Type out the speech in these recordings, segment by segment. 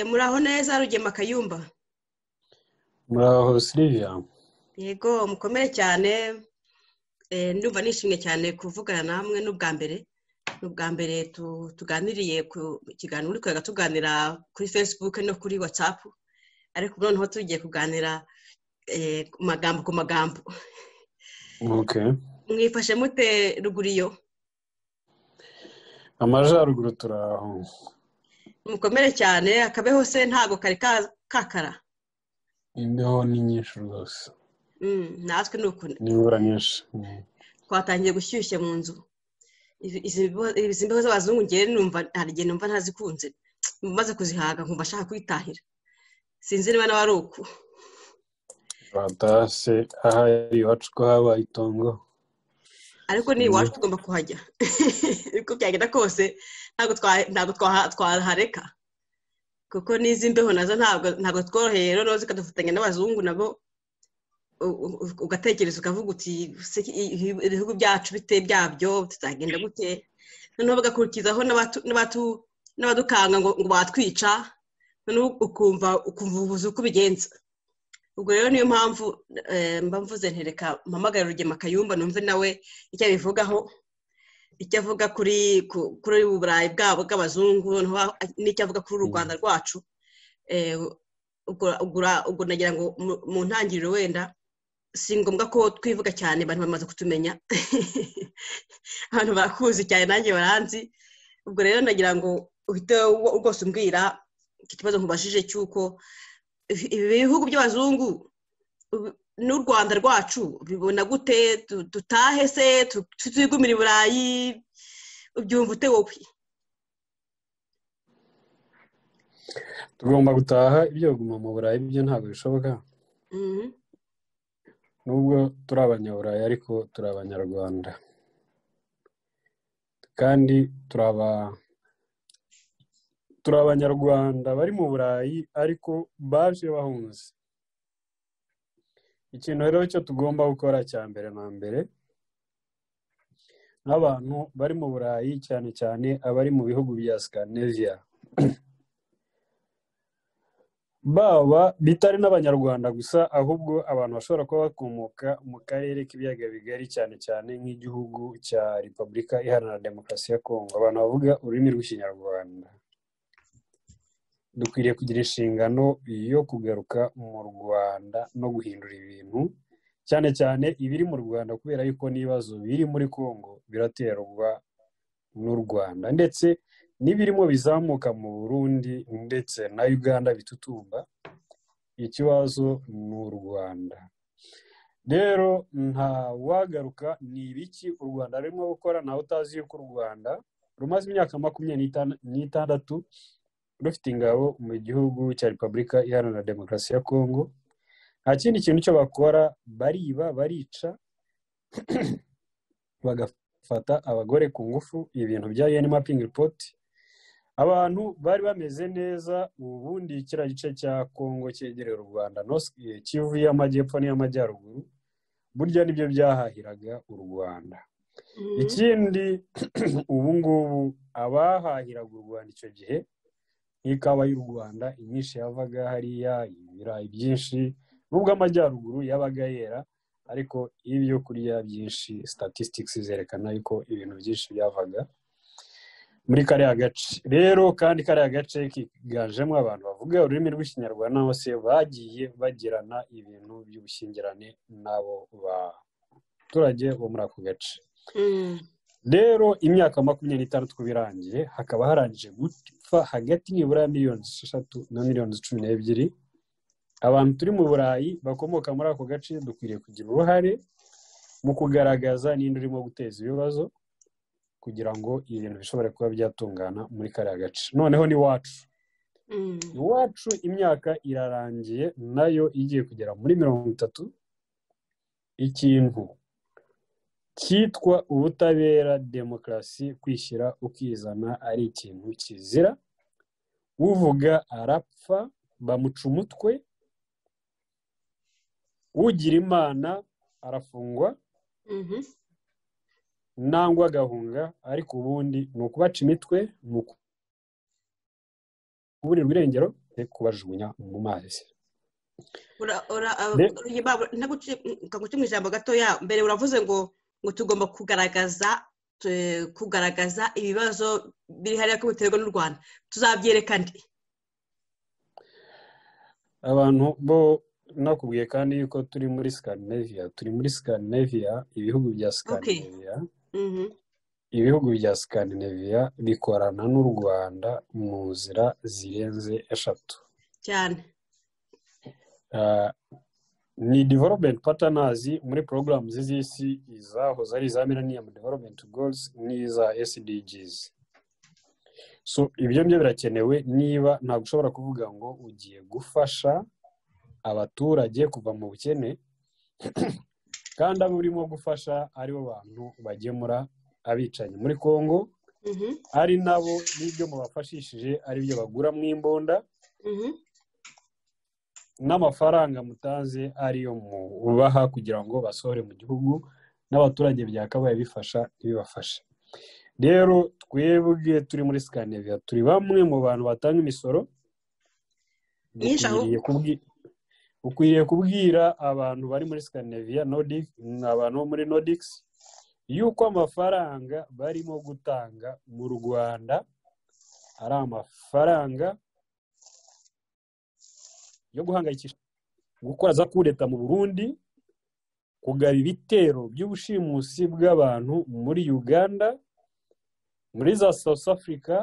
muraho neza rugema akayumba muraho siriviya yego mukomere cyane ndumva nishimye cyane kuvugana namwe n'ubwa mbere n'ubwa mbere tuganiriye ku kiganiro uri kurega tuganira kuri facebook no kuri whatsapp ariko noneho tugiye kuganira ku magambo ku magambo mwifashe mute ruguru iyo amajyaruguru turaho mukomere cyane akabeho se ntabwo kari kakara imbeho ni nyinshi rwose natwe ni ukuntu n'imvura nyinshi twatangiye gushyushya mu nzu izi mbeho z'abazungu ngewe numva hari igihe numva ntazikunze maze kuzihaga nkumva ashaka kwitahira sinzi niba nawe ari uku batase ahari iwacu ko habaye itongo ariko ni iwacu tugomba kuhajya uko byagenda kose ntabwo twahareka kuko n'izi mbeho nazo ntabwo tworoheye noneho zikadufatanya n'abazungu nabo ugatekereza ukavuga uti ibihugu byacu bite byabyo tutagenda gute noneho bagakurikizaho n'abadukanga ngo batwica noneho ukumva ubuvuzi uko ubigenza ubwo rero niyo mpamvu mba mvuze ntereka mpamagara rugema akayumba numve nawe icyo abivugaho icyo avuga kuri kuri ubu burayi bwabo bw'abazungu n'icyo avuga kuri uru rwanda rwacu ubwo nagira ngo mu ntangiriro wenda si ngombwa ko twivuga cyane abantu bamaze kutumenya abantu barakuzi cyane nanjye baranzi ubwo rero nagira ngo uhite rwose umbwira ikibazo nkubashije cy'uko ibihugu by'abazungu n'u rwanda rwacu bibona gute dutahe se twigumira i burayi ubyumva ute wowe tugomba gutaha ibyo guma mu burayi byo ntabwo bishoboka nubwo turi abanyaburayi ariko turi abanyarwanda kandi turaba turi abanyarwanda bari mu burayi ariko baje bahunze ikintu rero cyo tugomba gukora cya mbere na mbere nk'abantu bari mu burayi cyane cyane abari mu bihugu bya scandinavia baba bitari n'abanyarwanda gusa ahubwo abantu bashobora kuba bakomoka mu karere k'ibiyaga bigari cyane cyane nk'igihugu cya repubulika iharanira demokarasi ya kongo abantu bavuga ururimi rw'ikinyarwanda dukwiriye kugira inshingano yo kugaruka mu rwanda no guhindura ibintu cyane cyane ibiri mu rwanda kubera yuko n'ibibazo biri muri congo biraterwa n'u rwanda ndetse n'ibirimo bizamuka mu burundi ndetse na uganda bitutumba ikibazo ni u rwanda rero nta wagaruka ni ibiki u rwanda rurimo gukora ntawe utazi yuko u rwanda rumaze imyaka makumyabiri n'itandatu rufite ingabo mu gihugu cya repubulika iharanira demokarasi ya kongo nta kindi kintu cyo bakora bariba barica bagafata abagore ku ngufu ibintu bya UN mapping report abantu bari bameze neza ubundi kiriya gice cya kongo cyegereye u rwanda kivu y'amajyepfo n'iy'amajyaruguru burya nibyo byahahiraga u rwanda ikindi ubu ngubu abahahiraga u rwanda icyo gihe nk'ikawa y'u rwanda inyinshi yavaga hariya ibirayi byinshi nubwo amajyaruguru yabaga yera ariko ibyo kurya byinshi statistics zerekana yuko ibintu byinshi byavaga muri kariya gace rero kandi kariya gace kiganjemo abantu bavuga ururimi rw'ikinyarwanda bose bagiye bagirana ibintu by'ubushyingirane n'abo baturage bo muri ako gace rero imyaka makumyabiri n'itandatu birangiye hakaba harangije gupfa hagati nibura miliyoni eshatu na miliyoni cumi n'ebyiri abantu turi mu burayi bakomoka muri ako gace dukwiriye kugira uruhare mu kugaragaza ninde urimo guteza ibibazo kugira ngo ibintu bishobore kuba byatungana muri kariya gace noneho n'iwacu iwacu imyaka irarangiye nayo igiye kugera muri mirongo itatu ikintu cyitwa ubutabera demokarasi kwishyira ukizana ari ikintu kizira uvuga arapfa bamuca umutwe ugira imana arafungwa nangwa agahunga ariko ubundi ni ukubaca imitwe ni kuburira irengero yo kubajugunya mu mazi ntaguce mu ijambo gatoya mbere uravuze ngo ngo tugomba kugaragaza kugaragaza ibibazo biri hariya ko biterwa n'u rwanda tuzabyerekane abantu bo nakubwiye kandi yuko turi muri scandinavia turi muri scandinavia ibihugu bya scandinavia ibihugu bya scandinavia bikorana n'u rwanda mu nzira zirenze eshatu cyane ni development partners muri porogaramu z'isi izahoze ari iza millennium development goals n'iza sdgs so ibyo byo birakenewe niba ntabwo ushobora kuvuga ngo ugiye gufasha abaturage kuva mu bukene kandi abo urimo gufasha aribo bantu bagemura abicanyi muri congo ari nabo n'ibyo mubafashishije ari byo bagura mu imbunda n'amafaranga mutanze ariyo mubaha kugira ngo basohore mu gihugu n'abaturage byakabaye bifasha ntibibafashe rero twebwe turi muri scandinavia turi bamwe mu bantu batanga imisoro ukwiriye kubwira abantu bari muri scandinavia abantu bo muri nordics yuko amafaranga barimo gutanga mu rwanda ari amafaranga yo guhangayikisha gukora za kureta mu burundi kugaba ibitero by'ubushimusi bw'abantu muri uganda muri za south africa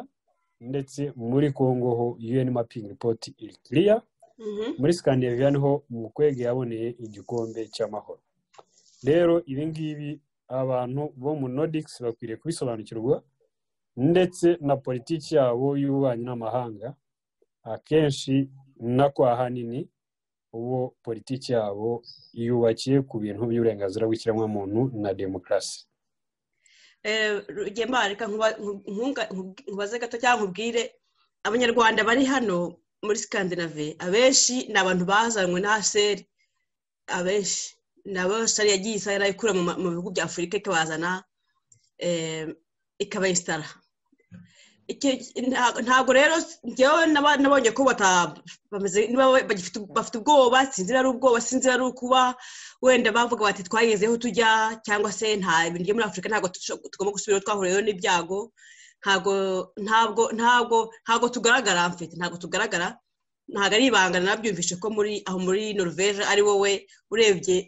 ndetse muri congo ho un mapping report iri kiriya muri scandinavia niho mukwege yaboneye igikombe cy'amahoro rero ibi ngibi abantu bo mu nodikisi bakwiriye kubisobanukirwa ndetse na politiki yabo y'ububanyi n'amahanga akenshi nako ahanini uwo politiki yabo yubakiye ku bintu by'uburenganzira bw'ikiremwamuntu na demokarasi reka nkubaze gato cyangwa nkubwire abanyarwanda bari hano muri sikandinave abenshi ni abantu bazanywe na haseri abenshi nabo sari yagiye isahani ikura mu bihugu bya afurika ikabazana ikabayisitara ntabwo rero ngewe nabonye ko bafite ubwoba sinzira ari ubwoba sinzira ari ukuba wenda bavuga bati twagezeho tujya cyangwa se nta bintu byo muri afurika ntabwo tugomba gusubiraho twahuriyeho n'ibyago ntabwo ntabwo ntabwo tugaragara mfite ntabwo tugaragara ntabwo ari ibanga nabyumvishe ko muri aho muri norvege ari wowe urebye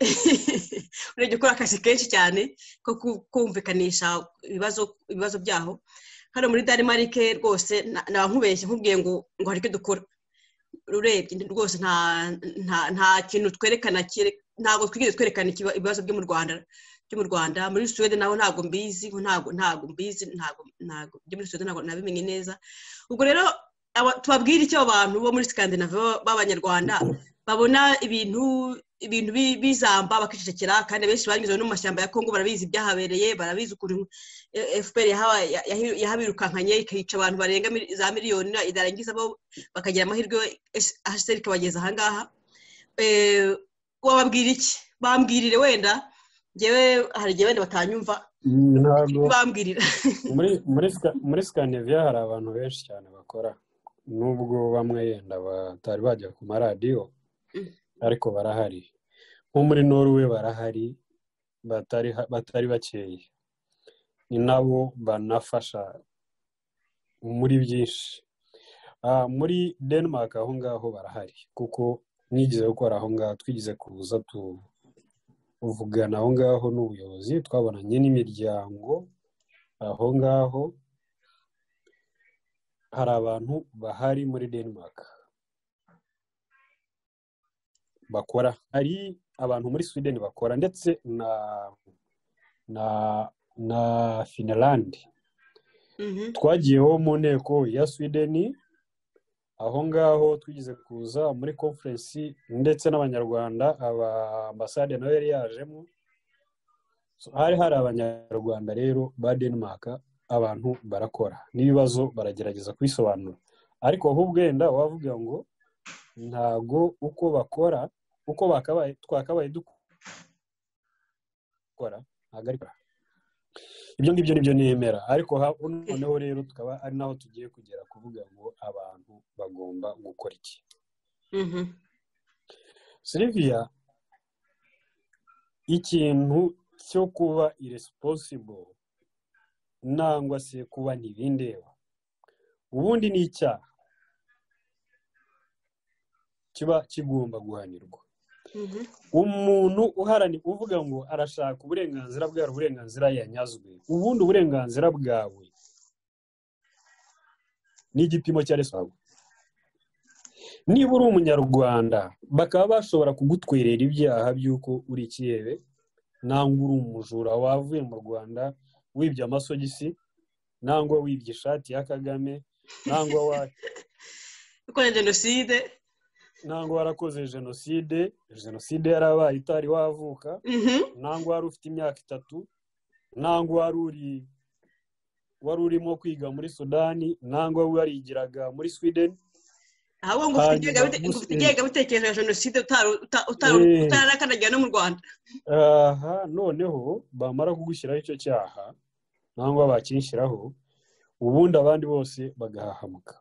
urebye ukora akazi kenshi cyane ko kumvikanisha ibibazo byaho hano muri danimarike rwose naba nkubeshye nkubwiye ngo ngo hari icyo dukora urebye rwose nta kintu twerekana ntabwo twigeze twerekana ibibazo byo mu rwanda byo mu rwanda muri suwede naho ntabwo mbizi ntabwo ntabwo mbizi ntabwo byo muri suwede ntabwo nabimenye neza ubwo rero tubabwire icyo abantu bo muri sikandinave b'abanyarwanda babona ibintu ibintu bizamba bakicecekera kandi abenshi banyuze no mu mashyamba ya kongo barabizi ibyahabereye barabizi ukuntu fpr yahabirukankanye ikica abantu barenga za miliyoni idarangiza bo bakagira amahirwe hsr ikabageza ahangaha wababwira iki bambwirire wenda ngewe hari igihe wenda batanyumva bambwirira muri sikandinave hari abantu benshi cyane bakora nubwo bamwe yenda batari bajya ku maradiyo ariko barahari nko muri norwe barahari batari bakeye ni nabo banafasha muri byinshi muri denmark aho ngaho barahari kuko nigeze gukora aho ngaho twigeze kuza tuvugana aho ngaho n'ubuyobozi twabonanye n'imiryango aho ngaho hari abantu bahari muri denmark bakora hari abantu muri sweden bakora ndetse na na na finland twagiyeho mu nteko ya sweden aho ngaho twigeze kuza muri conference ndetse n'abanyarwanda aba ambasade nawe yari yajemo hari hari abanyarwanda rero ba denmark abantu barakora n'ibibazo baragerageza kubisobanura ariko ahubwo wenda wavuga ngo ntago uko bakora uko twakabaye dukora ntabwo ari ibyo ngibyo nibyo nemera ariko noneho rero tukaba ari naho tugiye kugera kuvuga ngo abantu bagomba gukora iki siriviya ikintu cyo kuba irisiposibo nangwa se kuba ntibindeba ubundi ni icyaha kiba kigomba guhanirwa umuntu uharanira uvuga ngo arashaka uburenganzira bwawe uburenganzira yanyazwe ubundi uburenganzira bwawe ni igipimo cya resabu niba uri umunyarwanda bakaba bashobora kugutwerera ibyaha by'uko uri ikirere nangwa uri umujura wavuye mu rwanda wibye amasogisi nangwa wibye ishati ya kagame nangwa wa ukora jenoside ntabwo warakoze jenoside jenoside yarabaye itari wavuka ntabwo wari ufite imyaka itatu ntabwo wari urimo kwiga muri sudani ntabwo warigiraga muri sweden ahubwo ngo ufite ingengabitekerezo ya jenoside utararakanagira no mu rwanda aha noneho bamara kugushyiraho icyo cyaha nangwa bakinshyiraho ubundi abandi bose bagahahamuka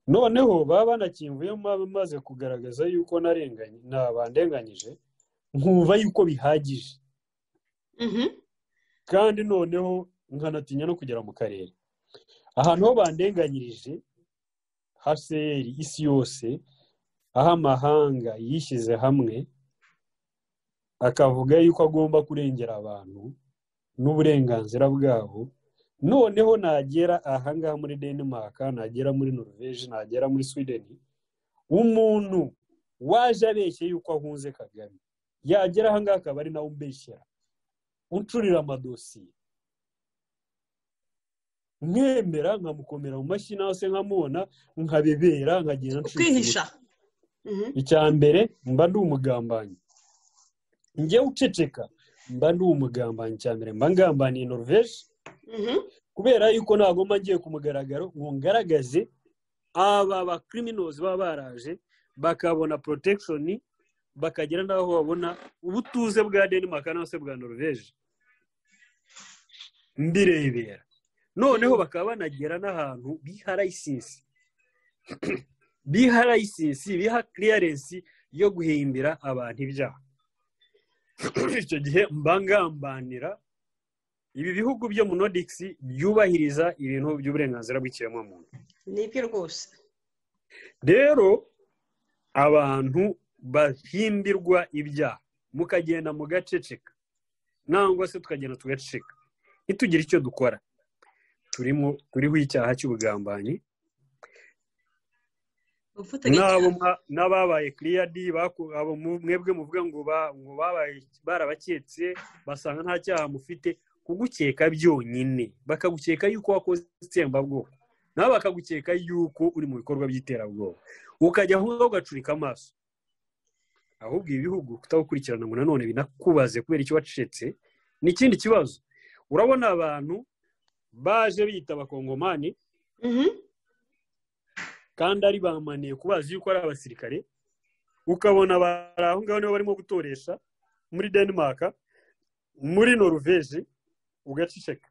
noneho baba banakimvuyemo bamaze kugaragaza yuko bandenganyije nkumva yuko bihagije kandi noneho nkanatinya no kugera mu karere ahantu ho bandenganyirije haseri isi yose aho amahanga yishyize hamwe akavuga yuko agomba kurengera abantu n'uburenganzira bwabo noneho nagera ahangaha muri denimaka nagera muri noruveje nagera muri swideni umuntu waje abeshye yuko ahunze kagame yagera ahangaha akaba ari nawe umbeshyera uncurira amadosiye mwemera nkamukomera mu mashyi nawe se nkamubona nkabebera nkagenda ukihisha icya mbere mba ndi umugambanyi njye uceceka mba ndi umugambanyi cya mbere mba ngambaniye noruveje kubera yuko nagomba ngiye ku mugaragaro ngo ngaragaze aba bakiriminozi baba baraje bakabona porotekishoni bakagera n'aho babona ubutuze bwa denimaka cyangwa se bwa noruveje mbirebera noneho bakaba banagera n'ahantu biha layisinsi biha layisinsi biha kiriyarensi yo guhimbira abantu ibyaha icyo gihe mbangambanira ibi bihugu byo mu nodikisi byubahiriza ibintu by'uburenganzira bw'ikiremwamuntu ni ibyo rwose rero abantu bahimbirwa ibyaha mukagenda mugaceceka nangwa se tukagenda tugaceceka ntitugire icyo dukora turimo turiho icyaha cy'ubugambanyi n'ababaye kiriyadi mwebwe muvuga ngo barabaketse basanga nta cyaha mufite kugukeka byonyine bakagukeka yuko wakoze itsembabwoko nawe bakagukeka yuko uri mu bikorwa by'iterabwoba ukajya aho ngaho ugacurika amaso ahubwo ibi bihugu kutagukurikirana ngo nanone binakubaze kubera icyo wacecetse ni ikindi kibazo urabona abantu baje bita abakongomani kandi ari bamaniye kubazi yuko ari abasirikare ukabona bari aho ngaho nibo barimo gutoresha muri denimaka muri noruveje ugaceceka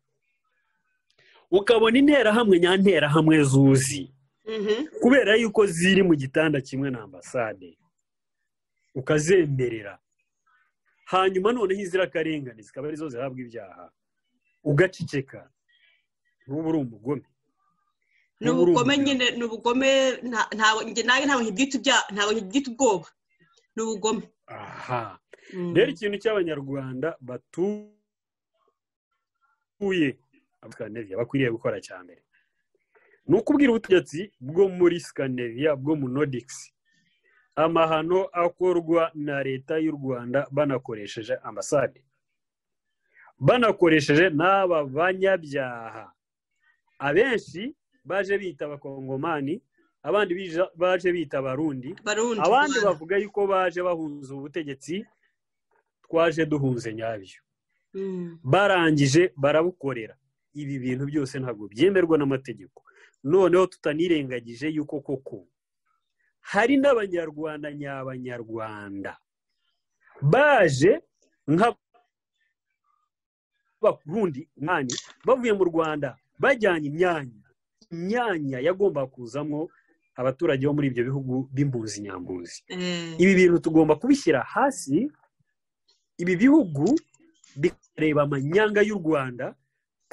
ukabona interahamwe nyanterahamwe zuzi kubera yuko ziri mu gitanda kimwe na ambasade ukazemerera hanyuma noneho izirakarengane zikaba arizo zihabwa ibyaha ugaceceka ntuba uri umugome ni ubugome nyine ni ubugome ntawe ntibyita ubwoba ni ubugome aha rero ikintu cy'abanyarwanda batuye uye abasikaneviya bakwiriye gukora cya mbere ni ukubwira ubutegetsi bwo muri sikaneviya bwo mu nodikisi amahano akorwa na leta y'u rwanda banakoresheje ambasade banakoresheje n'aba banyabyaha abenshi baje bita abakongomani abandi baje bita abarundi abandi bavuga yuko baje bahunze ubutegetsi twaje duhunze nyabyo barangije barabukorera ibi bintu byose ntabwo byemerwa n'amategeko noneho tutanirengagije yuko koko hari n'abanyarwanda nyabanyarwanda baje nka b'abarundi mwani bavuye mu rwanda bajyanye imyanya imyanya yagomba kuzamo abaturage bo muri ibyo bihugu b'imbuzi nyambuzi ibi bintu tugomba kubishyira hasi ibi bihugu bikareba amanyanga y'u rwanda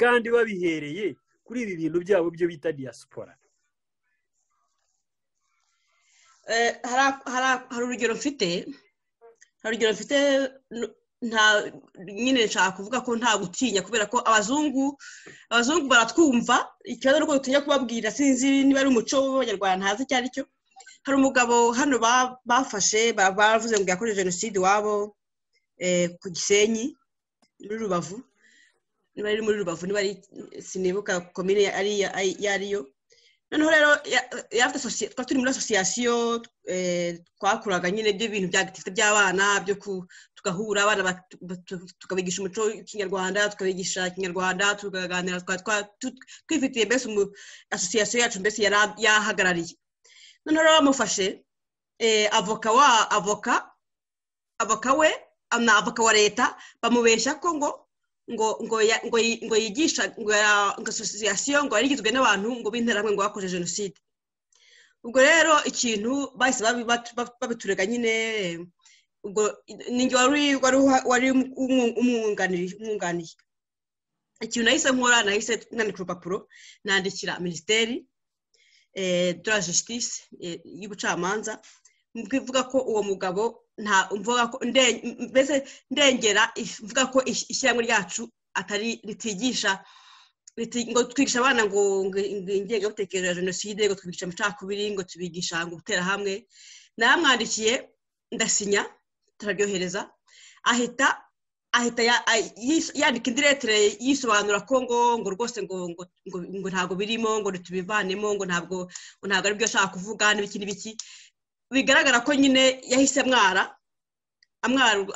kandi babihereye kuri ibi bintu byabo byo bita diaspora hari urugero mfite hari urugero mfite nyine nshaka kuvuga ko nta gutinya kubera ko abazungu abazungu baratwumva ikibazo ni uko dutinya kubabwira sinzi niba ari umuco w'abanyarwanda ntazi icyo ari cyo hari umugabo hano bafashe bavuze ngo yakoreje jenoside iwabo ku gisenyi muri rubavu niba ari muri rubavu niba ari sinibuka komine iyo ariyo noneho rero twari turi muri asosiyasiyo twakuraga nyine by'ibintu bya gitifite by'abana byo tugahura abana tukabigisha umuco w'ikinyarwanda tukabigisha ikinyarwanda tukaganira twifitiye mbese asosiyasiyo yacu mbese yahagarariye noneho rero bamufashe avoka wa avoka avoka we ni avoka wa leta bamubeshya ko ngo ngo ngo ngo yigisha ngo asosiyasiyo ngo yari igizwe n'abantu ngo b'interahamwe ngo bakoze jenoside ubwo rero ikintu bahise babiturega nyine ubwo ninjye wari umwunganiye ikintu nahise nkora nahise nandika urupapuro nandikira minisiteri de la justice y'ubucamanza mvuga ko uwo mugabo nta mvuga ko mbese ndengera mvuga ko ishyirahamwe ryacu atari ritigisha ngo twigisha abana ngo ingengabitekerezo ya jenoside ngo twigisha amacakubiri ngo tubigisha ngo gutera hamwe naramwandikiye ndasinya turaryohereza ahita ahita yandika indi letere yisobanura ko ngo ngo rwose ngo ngo ntabwo birimo ngo tubivanemo ngo ntabwo ntabwo aribyo ashaka kuvuga n'ibiki n'ibiki bigaragara ko nyine yahise amwara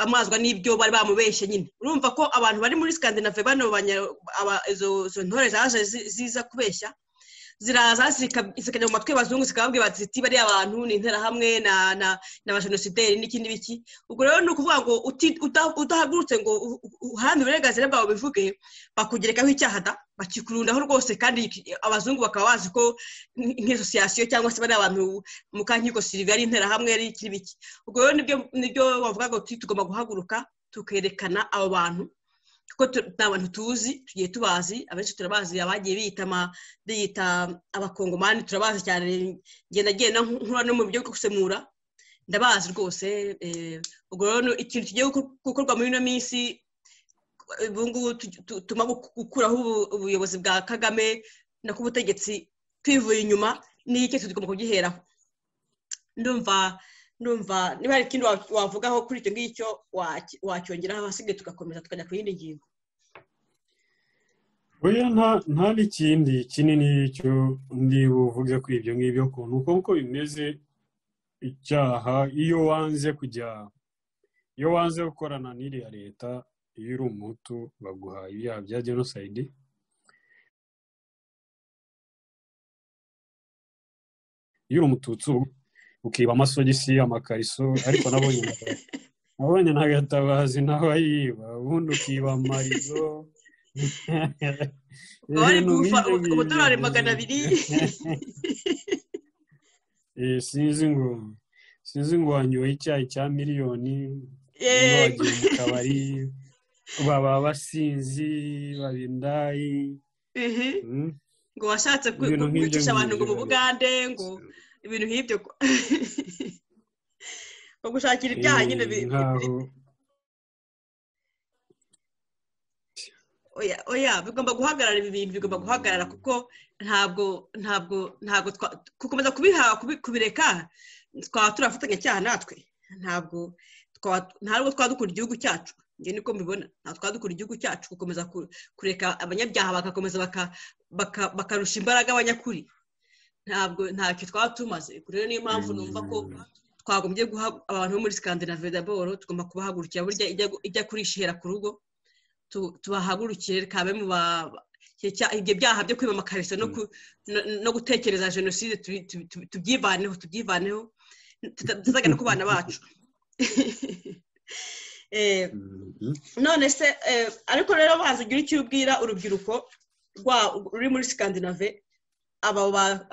amwazwa n'ibyo bari bamubeshye nyine urumva ko abantu bari muri sikandinave bano izo ntore zaje ziza kubeshya ziraza zikajya mu matwi y'abazungu zikababwira ziti bariya abantu ni interahamwe ni abajenosideri n'iki n'ibiki ubwo rero ni ukuvuga ngo udahagurutse ngo uharanire uburenganzira bwawe bivuge bakugerekaho icyaha da bakikurundaho rwose kandi abazungu bakaba bazi ko nk'isosiyasiyo cyangwa se bari abantu mukankiko sirive ari interahamwe ari iki n'ibiki ubwo rero nibyo bavuga ngo tugomba guhaguruka tukerekana abo bantu kuko ni abantu tuzi tugiye tubazi abenshi turabazi abagiye biyita abakongomani turabazi cyane ngenda agenda nkura no mu buryo bwo gusemura ndabazi rwose ubwo rero ikintu kigiye gukorwa muri ino minsi ubu ngubu tuma gukuraho ubuyobozi bwa kagame na k'ubutegetsi twivuye inyuma n'iki tugomba kugiheraho ndumva ndumva niba hari ikindi wavugaho kuri icyo ngicyo wacyongeraho ahasigaye tugakomeza tukajya ku yindi ngingo nta n'ikindi kinini cyo ndi buvuge kuri ibyo ngibyo ukuntu kuko bimeze icyaha iyo wanze kujya iyo wanze gukorana n'iriya leta iyo uri umutu baguha ibyaha bya jenoside iyo uri umututsi ukiba amasogisi amakariso ariko nabonye nabonye n'agatabazi nawe ayiba ubundi ukiba amarizo ubudorari magana abiri sinzi ngo wanyoye icyayi cya miliyoni wagiye mu kabari baba basinzi baba indayi ngo washatse kwicisha abantu ngo mu bugande ngo ibintu nk'ibyo ngo gushakira ibyaha nyine oya bigomba guhagarara ibi bintu bigomba guhagarara kuko ntabwo ntabwo ntabwo gukomeza kubihaha kubireka twaba turafatanya cyaha natwe ntabwo ntabwo twadukura igihugu cyacu njye niko mbibona ntabwo twadukura igihugu cyacu gukomeza kureka abanyabyaha bagakomeza bakarusha imbaraga abanyakuri ntabwo ntacyo twaba tumaze rero niyo mpamvu numva ko twagombye guha abantu bo muri sikandinave daboro tugomba kubahagurukira burya ijya kurishihera ku rugo tubahagurukire kabe mu ibyo byaha byo kwiba amakariso no gutekereza jenoside tubyivaneho tubyivaneho tutazajya no ku bana bacu none se ariko rero banza ugira icyo ubwira urubyiruko ruri muri sikandinave abo bana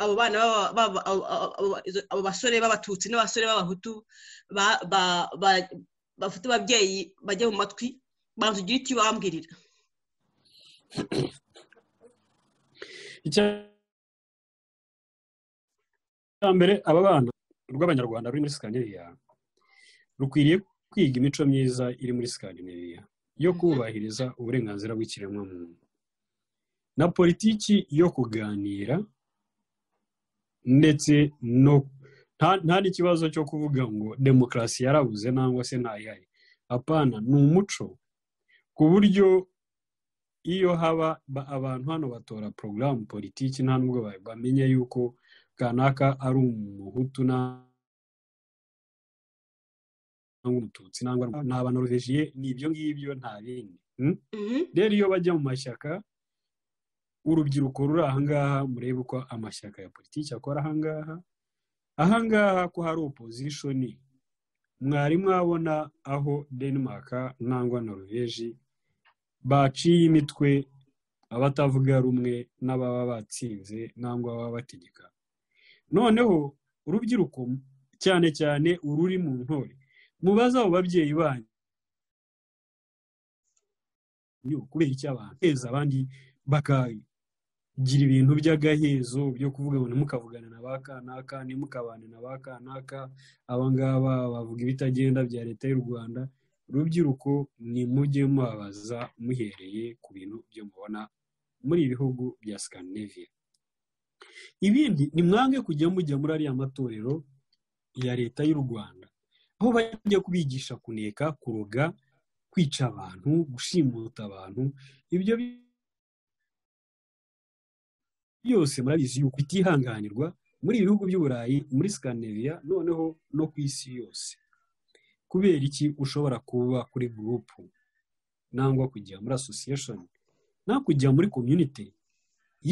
abo basore b'abatutsi n'abasore b'abahutu bafite ababyeyi bajya mu matwi banza ugira icyo ubambwirira icya mbere aba bana rw'abanyarwanda ruri muri sikandinariya rukwiriye kwiga imico myiza iri muri sikandinariya yo kubahiriza uburenganzira bw'ikiremwamuntu na politiki yo kuganira ndetse nta n'ikibazo cyo kuvuga ngo demokarasi yarabuze nangwa se ntayari apana ni umuco ku buryo iyo haba abantu hano batora porogaramu politiki nta nubwo bamenya yuko kanaka ari umuhutu cyangwa umututsi nangwa ni abanoruvejiye ni ibyo ngibyo nta bindi rero iyo bajya mu mashyaka urubyiruko ruri ahangaha murebe uko amashyaka ya politiki akora ahangaha ahangaha ko hari opozishoni mwari mwabona aho denmark nangwa noruveji baciye imitwe abatavuga rumwe n'ababa batsinze nangwa ababa bategeka noneho urubyiruko cyane cyane ururi mu ntore mubaze abo babyeyi banyu kubera icyo abantu heza abandi bakagira ibintu by'agahezo byo kuvuga ngo ntimukavugane na ba kanaka ntimukabane na ba kanaka abangaba bavuga ibitagenda bya leta y'u rwanda urubyiruko ni mujye mubabaza muhereye ku bintu byo mubona muri ibi bihugu bya sikandinaviya ibindi ni mwange kujya mujya muri ariya matorero ya leta y'u rwanda aho bajya kubigisha kuneka kuroga kwica abantu gushimuta abantu ibyo byose murabizi yuko bitihanganirwa muri ibihugu by'uburayi muri sikandinaviya noneho no ku isi yose kubera iki ushobora kuba kuri gurupu nangwa kujya muri asosiyeshoni nangwa kujya muri komyunite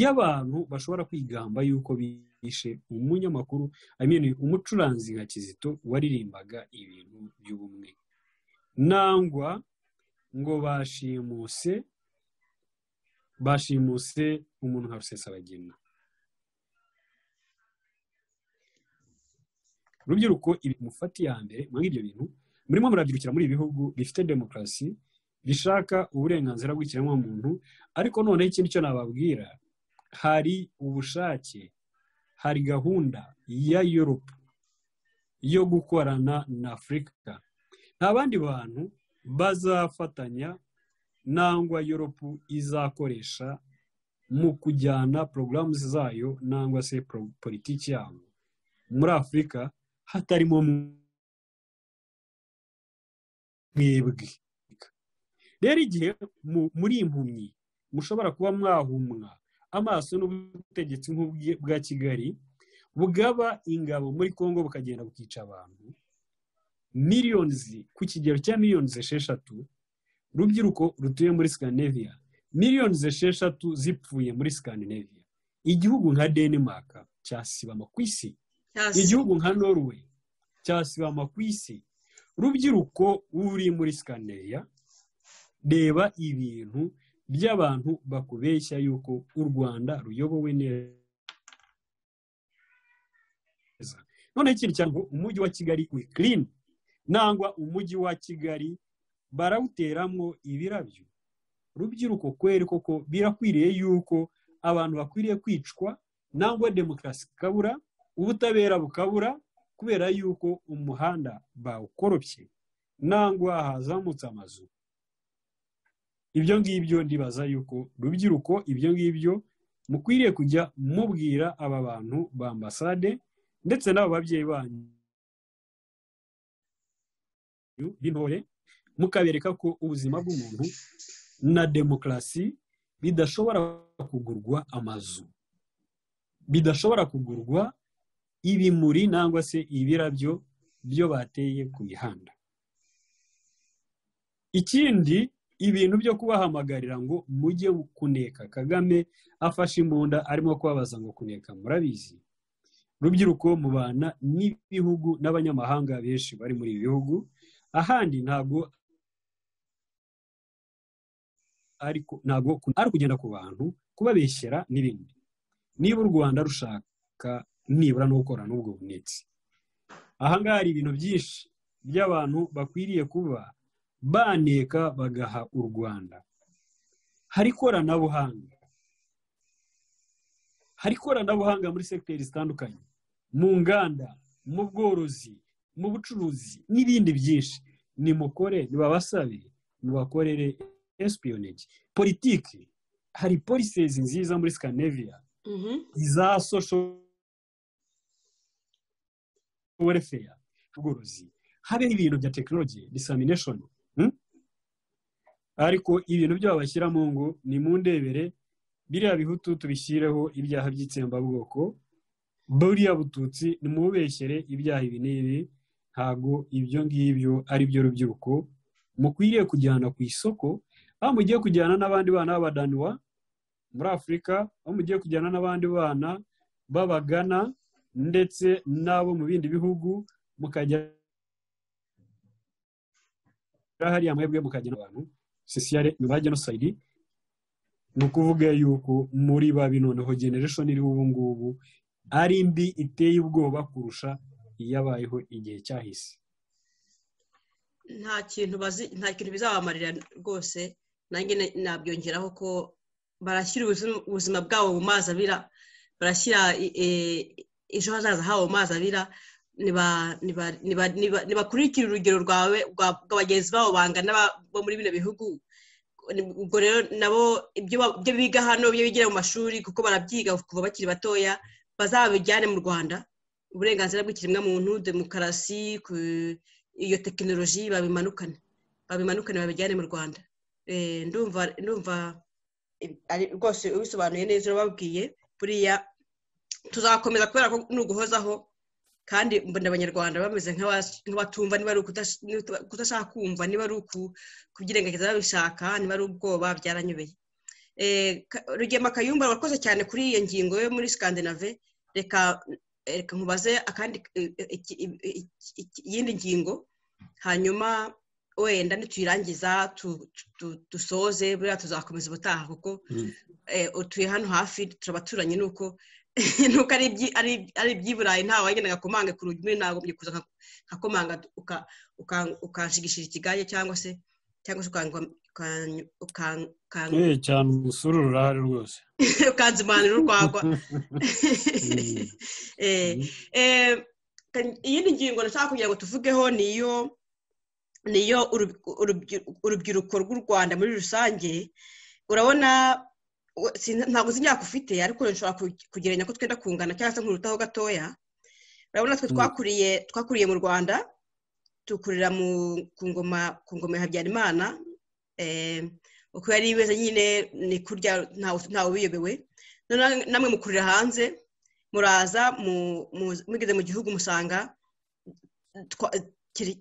y'abantu bashobora kwigamba yuko bishe umunyamakuru amenya umucuranzi nka kizito waririmbaga ibintu by'ubumwe nangwa ngo bashimuse bashimuse umuntu nka rusesabagina urubyiruko mufate iya mbere muri ibyo bintu murimo murabyirukira muri ibi bihugu bifite demokarasi bishaka uburenganzira bw'ikiremwamuntu ariko noneho ikindi cyo nababwira hari ubushake hari gahunda ya Europe yo gukorana na afurika nta bandi bantu bazafatanya nangwa Europe izakoresha mu kujyana porogaramu zayo nangwa se politiki yabo muri afurika hatarimo mwebwe rero igihe muri impumyi mushobora kuba mwahumwa amaso n'ubutegetsi bwa kigali bugaba ingabo muri congo bukagenda bukica abantu miliyoni ku kigero cya miliyoni esheshatu urubyiruko rutuye muri sikandinaviya miliyoni esheshatu zipfuye muri sikandinaviya igihugu nka denmark cyasibama ku isi igihugu nka norway cyasibama ku isi urubyiruko ruri muri sikandinaviya reba ibintu by'abantu bakubeshya yuko u rwanda ruyobowe neza none ikindi cyane umujyi wa kigali wikirini nangwa umujyi wa kigali barawuteramo ibirabyo rubyiruko kweri koko birakwiriye yuko abantu bakwiriye kwicwa nangwa demokarasi ikabura ubutabera bukabura kubera yuko umuhanda bawukoropye nangwa hazamutse amazu ibyo ngibyo ndibaza yuko rubyiruko ibyo ngibyo mukwiriye kujya mubwira aba bantu ba ambasade ndetse n'abo babyeyi banyu b'intore mukabereka ko ubuzima bw'umuntu na demokarasi bidashobora kugurwa amazu bidashobora kugurwa ibimuri nangwa se ibirabyo byo bateye ku mihanda ikindi ibintu byo kubahamagarira ngo mujye kuneka kagame afashe imbunda arimo kubabaza ngo kuneka murabizi rubyiruko mubana n'ibihugu n'abanyamahanga benshi bari muri ibi bihugu ahandi ntabwo ariko ntabwo ari kugenda ku bantu kubabeshyera n'ibindi niba u rwanda rushaka nibura no gukora n'ubwo bunitsi ahangaha hari ibintu byinshi by'abantu bakwiriye kuba baneka bagaha u rwanda hari ikoranabuhanga hari ikoranabuhanga muri segiteri zitandukanye mu nganda mu bworozi mu bucuruzi n'ibindi byinshi nimukore nibabasabe mubakorere esipiyonegi politiki hari polisezi nziza muri scandinavia za sosho werefeya ubworozi habe ibintu bya tekinoloji disamineshoni ariko ibintu byo babashyira mu ngo ni mu ndebere biriya bihutu tubishyireho ibyaha by'itsembabwoko buriya bututsi nimububeshyere ibyaha ibi n'ibi ntabwo ibyo ngibyo ari byo rubyiruko mukwiriye kujyana ku isoko aho mugiye kujyana n'abandi bana b'abadanuwa muri afurika aho mugiye kujyana n'abandi bana b'abagana ndetse n'abo mu bindi bihugu mukajya hariya amahirwe mukagena abantu sosiyare nyuma ya genosayidi ni ukuvuga yuko muri babi noneho generation iriho ubu ngubu ari mbi iteye ubwoba kurusha iyabayeho igihe cyahise nta kintu bazi nta kintu bizabamarira rwose nanjye nabyongeraho ko barashyira ubuzima bwabo mu mazi abira barashyira ejo hazaza habo mu mazi abira ntibakurikire urugero rwawe rwa bagenzi babo bangana bo muri bino bihugu ubwo rero nabo ibyo biga hano ibyo bigira mu mashuri kuko barabyiga kuva bakiri batoya bazabijyane mu rwanda uburenganzira bw'ikiremwamuntu demokarasi iyo tekinoloji babimanukane babimanukane babijyane mu rwanda ndumva rwose ubisobanuye neza urababwiye buriya tuzakomeza kubera ko nuguhozaho kandi mbona abanyarwanda bameze nk'abatumva niba ari ukudashaka kumva niba ari ukubyirengagiza babishaka niba ari ubwoba byaranyobeye rugema kayumba wakoze cyane kuri iyo ngingo yo muri skandinave reka reka nkubaze akandi iyindi ngingo hanyuma wenda nituyirangiza dusoze buriya tuzakomeza ubutaha kuko utuye hano hafi turabaturanye ni uko nuko ari iby'iburayi ntawe wagendaga komange ku rujya ntagombye kuza nkakomanga ukanshigishira ikigage cyangwa se cyangwa se cyane umusururu urahari rwose ukanzimanira urwagwa iyindi ngingo nashaka kugira ngo tuvugeho niyo niyo urubyiruko rw'u rwanda muri rusange urabona ntabwo uzi imyaka ufite ariko nshobora kugereranya ko twenda kungana cyangwa se nkurutaho gatoya urabona twe twakuriye twakuriye mu rwanda tukurira ku ngoma ku ngoma ya habyarimana uko yari imeze nyine ni kurya ntawe ubiyobewe namwe mukurira hanze muraza mugeze mu gihugu musanga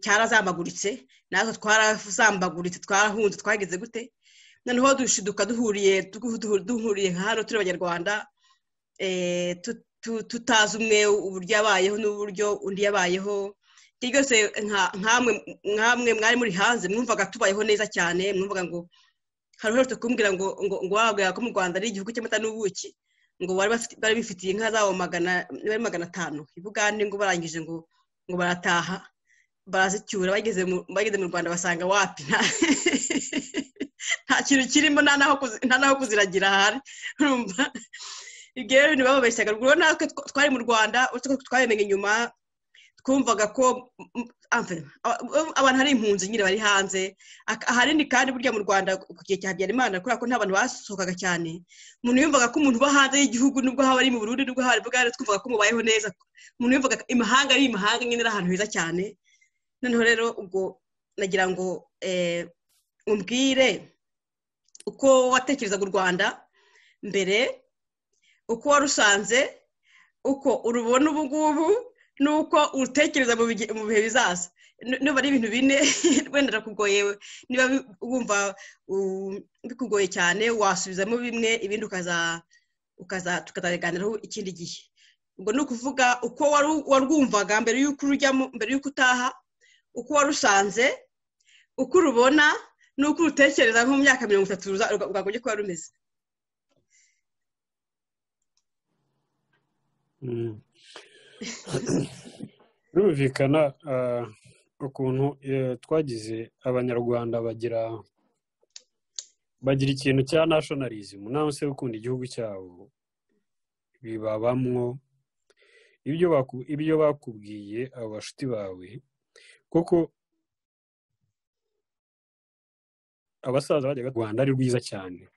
cyarazambaguritse natwe twarazambaguritse twarahunze twageze gute noneho dushiduka duhuriye duhuriye nka hano turi abanyarwanda tutazi umwe uburyo yabayeho n'uburyo undi yabayeho ibyo byose nkamwe mwari muri hanze mwumvaga tubayeho neza cyane mwumvaga ngo hari uherutse kumbwira ngo ngo wabwira ko mu rwanda ari igihugu cy'amata n'ubuki ngo bari bifitiye inka zabo magana atanu i bugande ngo barangije ngo ngo barataha barazicyura bageze mu rwanda basanga wapi nta kintu kirimo nta n'aho kuziragira ahari urumva ibyo rero ntibababeshyaga rero natwe twari mu rwanda uretse ko twabimenye inyuma twumvaga ko abantu hari impunzi nyine bari hanze ahanini kandi burya mu rwanda ku gihe cya habyarimana kubera ko nta bantu basohokaga cyane umuntu yumvaga ko umuntu uba hanze y'gihugu nubwo haba ari mu burundi nubwo haba ari twumvaga ko mubayeho neza umuntu yumvaga imahanga ari imahanga nyine ari ahantu heza cyane noneho rero ubwo nagira ngo umbwire uko watekerezaga u rwanda mbere uko warusanze uko urubona ubu ngubu n'uko urutekereza mu bihe bizaza niba ari ibintu bine wenda birakugoye niba wumva bikugoye cyane wasubizamo bimwe ibindi tukazabiganiraho ikindi gihe ubwo ni ukuvuga uko warwumvaga mbere y'uko urujyamo mbere y'uko utaha uko warusanze uko urubona ni uko urutekereza nko mu myaka mirongo itatu rwagombye kuba rumeze birumvikana ukuntu twagize abanyarwanda bagira bagira ikintu cya nashonalizimu nawe se ukunda igihugu cyabo bibabamwo ibyo bakubwiye abo bashuti bawe kuko abasaza bajyaga u rwanda ari rwiza cyane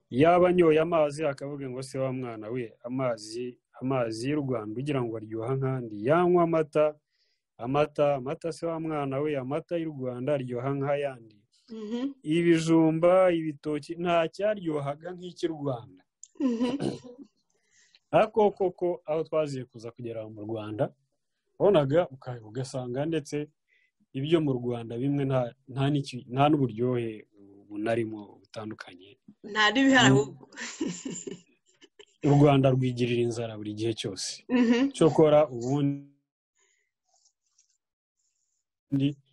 yaba anyoye amazi akavuga ngo se wa mwana we amazi amazi y'u rwanda ugira ngo aryoha nk'andi yanywa amata amata amata se wa mwana we amata y'u rwanda aryoha nk'ayandi ibijumba ibitoki nta cyaryohaga nk'icy'u rwanda ariko koko aho twaziye kuza kugera mu rwanda wabonaga ugasanga ndetse ibyo mu rwanda bimwe nta n'uburyohe bunarimo butandukanye nta n'ibihari ahubwo u rwanda rwigirira inzara buri gihe cyose cyokora ubundi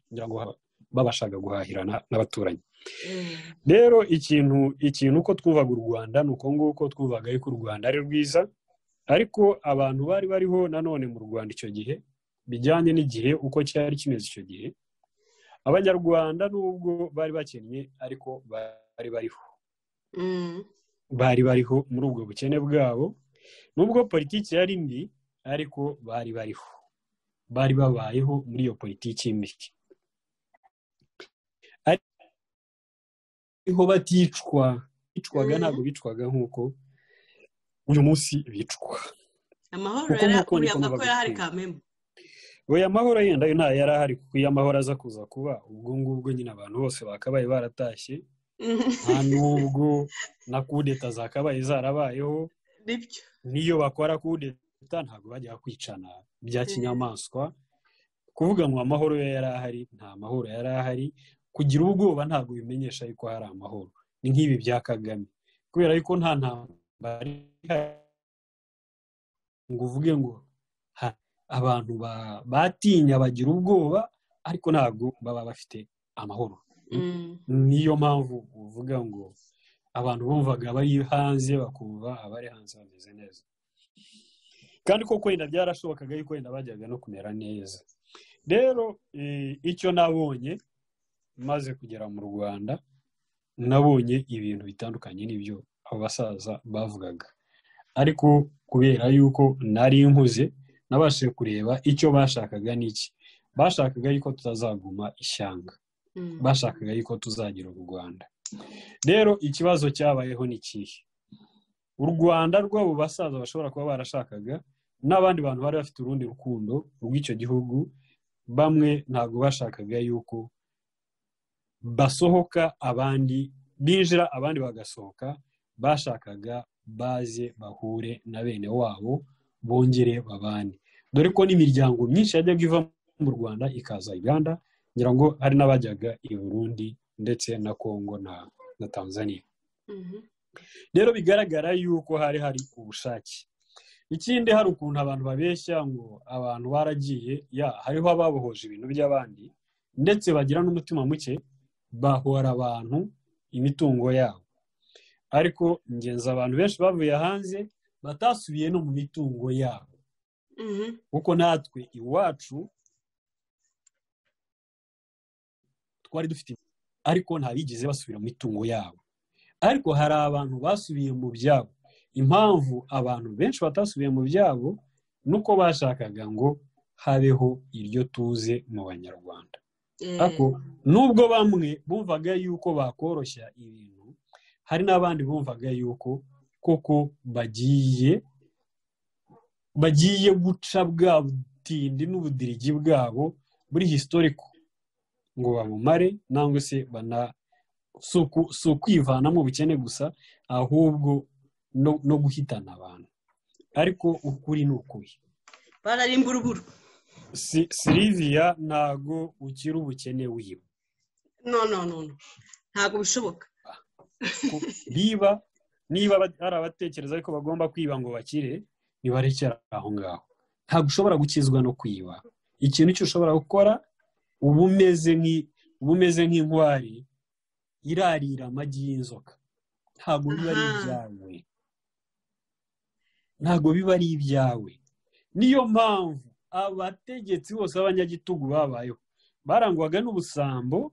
kugira ngo babashaga guhahirana n'abaturanyi rero ikintu ikintu uko twubaga u rwanda ni uko nguko twubaga yuko u rwanda ari rwiza ariko abantu bari bariho nanone mu rwanda icyo gihe bijyanye n'igihe uko cyari kimeze icyo gihe abanyarwanda nubwo bari bakennye ariko bari bariho bari bariho muri ubwo bukene bwabo nubwo politiki yari mbi ariko bari bariho bari babayeho muri iyo politiki mbi ariho baticwa bicwaga ntabwo bicwaga nk'uko uyu munsi bicwa amahoro yari ahari kamembe uyu amahoro yenda nta yari ahari kuko iyo amahoro aza kuza kuba ubwo ngubwo nyine abantu bose bakabaye baratashye nta n'ubwo na kudeta zakabaye zarabayeho n'iyo bakora kudeta ntabwo bajya kwicana bya kinyamaswa kuvuga ngo amahoro yari ahari nta mahoro yari ahari kugira ubwoba ntabwo bimenyesha yuko hari amahoro ni nk'ibi bya kagame kubera yuko nta ntambara ngo uvuge ngo abantu batinya bagira ubwoba ariko ntabwo baba bafite amahoro niyo mpamvu uvuga ngo abantu bumvaga bari hanze bakumva abari hanze bameze neza kandi ko kwenda byarashobokaga yuko wenda bajyaga no kumera neza rero icyo nabonye maze kugera mu rwanda nabonye ibintu bitandukanye n'ibyo abo basaza bavugaga ariko kubera yuko nari nkuze nabashije kureba icyo bashakaga n'iki bashakaga yuko tutazaguma ishyanga bashakaga yuko tuzagira u rwanda rero ikibazo cyabayeho ni ikihe u rwanda rw'abo basaza bashobora kuba barashakaga n'abandi bantu bari bafite urundi rukundo rw'icyo gihugu bamwe ntabwo bashakaga yuko basohoka abandi binjira abandi bagasohoka bashakaga baze bahure na bene wabo bongere babane dore ko n'imiryango myinshi yajyaga iva mu rwanda ikaza uganda ngira ngo hari n'abajyaga i burundi ndetse na kongo na tanzania rero bigaragara yuko hari hari ubushake ikindi hari ukuntu abantu babeshya ngo abantu baragiye ya hariho ababohoje ibintu by'abandi ndetse bagira n'umutima muke bahora abantu imitungo yabo ariko ngenzi abantu benshi bavuye hanze batasubiye no mu mitungo yabo kuko natwe iwacu twari dufite ariko ntabigeze basubira mu mitungo yabo ariko hari abantu basubiye mu byabo impamvu abantu benshi batasubiye mu byabo ni uko bashakaga ngo habeho iryo tuze mu banyarwanda ariko nubwo bamwe bumvaga yuko bakoroshya ibintu hari n'abandi bumvaga yuko koko bagiye bagiye guca bwa butindi n'ubudirigi bwabo muri historiko ngo babumare nangwa se bana si ukwivana mu bukene gusa ahubwo no guhitana abantu ariko ukuri ni ukuri bararimbura uburo siriviya ntago ukiri ubukene wiwe no no no ntabwo bishoboka niba niba hari abatekereza ko bagomba kwiba ngo bakire ntibarekera aho ngaho ntabwo ushobora gukizwa no kwiba ikintu cyose ushobora gukora uba umeze nk'intwari irarira amagi y'inzoka ntabwo biba ari ibyawe ntabwo biba ari ibyawe niyo mpamvu abategetsi bose b'abanyagitugu babayeho barangwaga n'ubusambo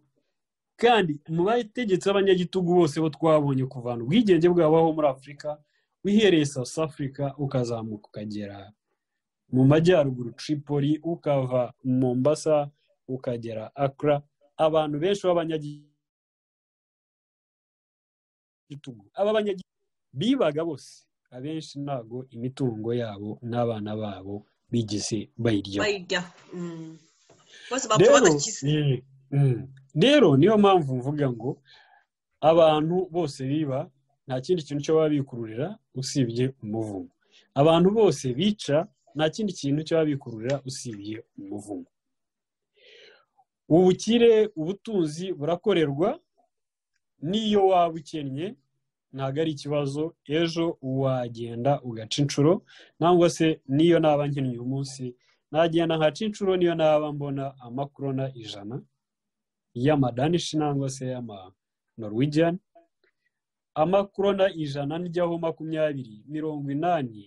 kandi mu bategetsi b'abanyagitugu bose bo twabonye kuvana ubwigenge bwabaho muri afurika wihereye south africa ukazamuka ukagera mu majyaruguru tripoli ukava mombasa ukagera akra abantu benshi b'abanyagitugu aba banyagitugu bibaga bose abenshi ntabwo imitungo yabo n'abana babo bigeze bayiryaho rero niyo mpamvu mvuga ngo abantu bose biba nta kindi kintu cyo baba bikururira usibye umuvumo abantu bose bica nta kindi kintu cyo baba bikururira usibye umuvumo ubukire ubutunzi burakorerwa n'iyo waba ukennye ntabwo ari ikibazo ejo wagenda ugaca inshuro nangwa se n'iyo naba nkennye uyu munsi nagenda nkaca inshuro niyo naba mbona amakorona ijana y'amadanishi nangwa se y'amanoruwijyani amakorona ijana n'ijyaho makumyabiri mirongo inani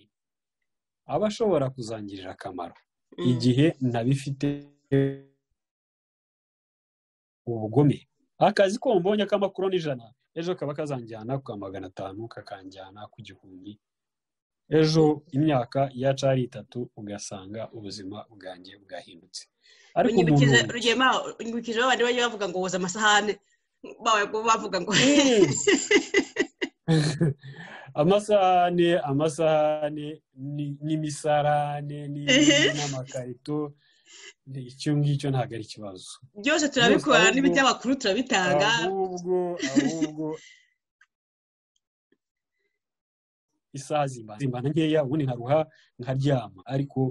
aba ashobora kuzangirira akamaro igihe ntabifite ubugome akazi ko mbonye k'amakuru n'ijana ejo kaba kazanjyana ku magana atanu kakanjyana ku gihumbi ejo imyaka yacu ari itatu ugasanga ubuzima bwanjye bwahindutse ariko umuntu unyibukije babandi bajya bavuga ngo woza amasahane bavuga ngo amasahane amasahane n'imisarane n'amakarito icyo ngicyo ntabwo ari ikibazo byose turabikora n'iby'abakuru turabitanga ahubwo ahubwo isaha zimbana nkeya ubundi nkaruha nkaryama ariko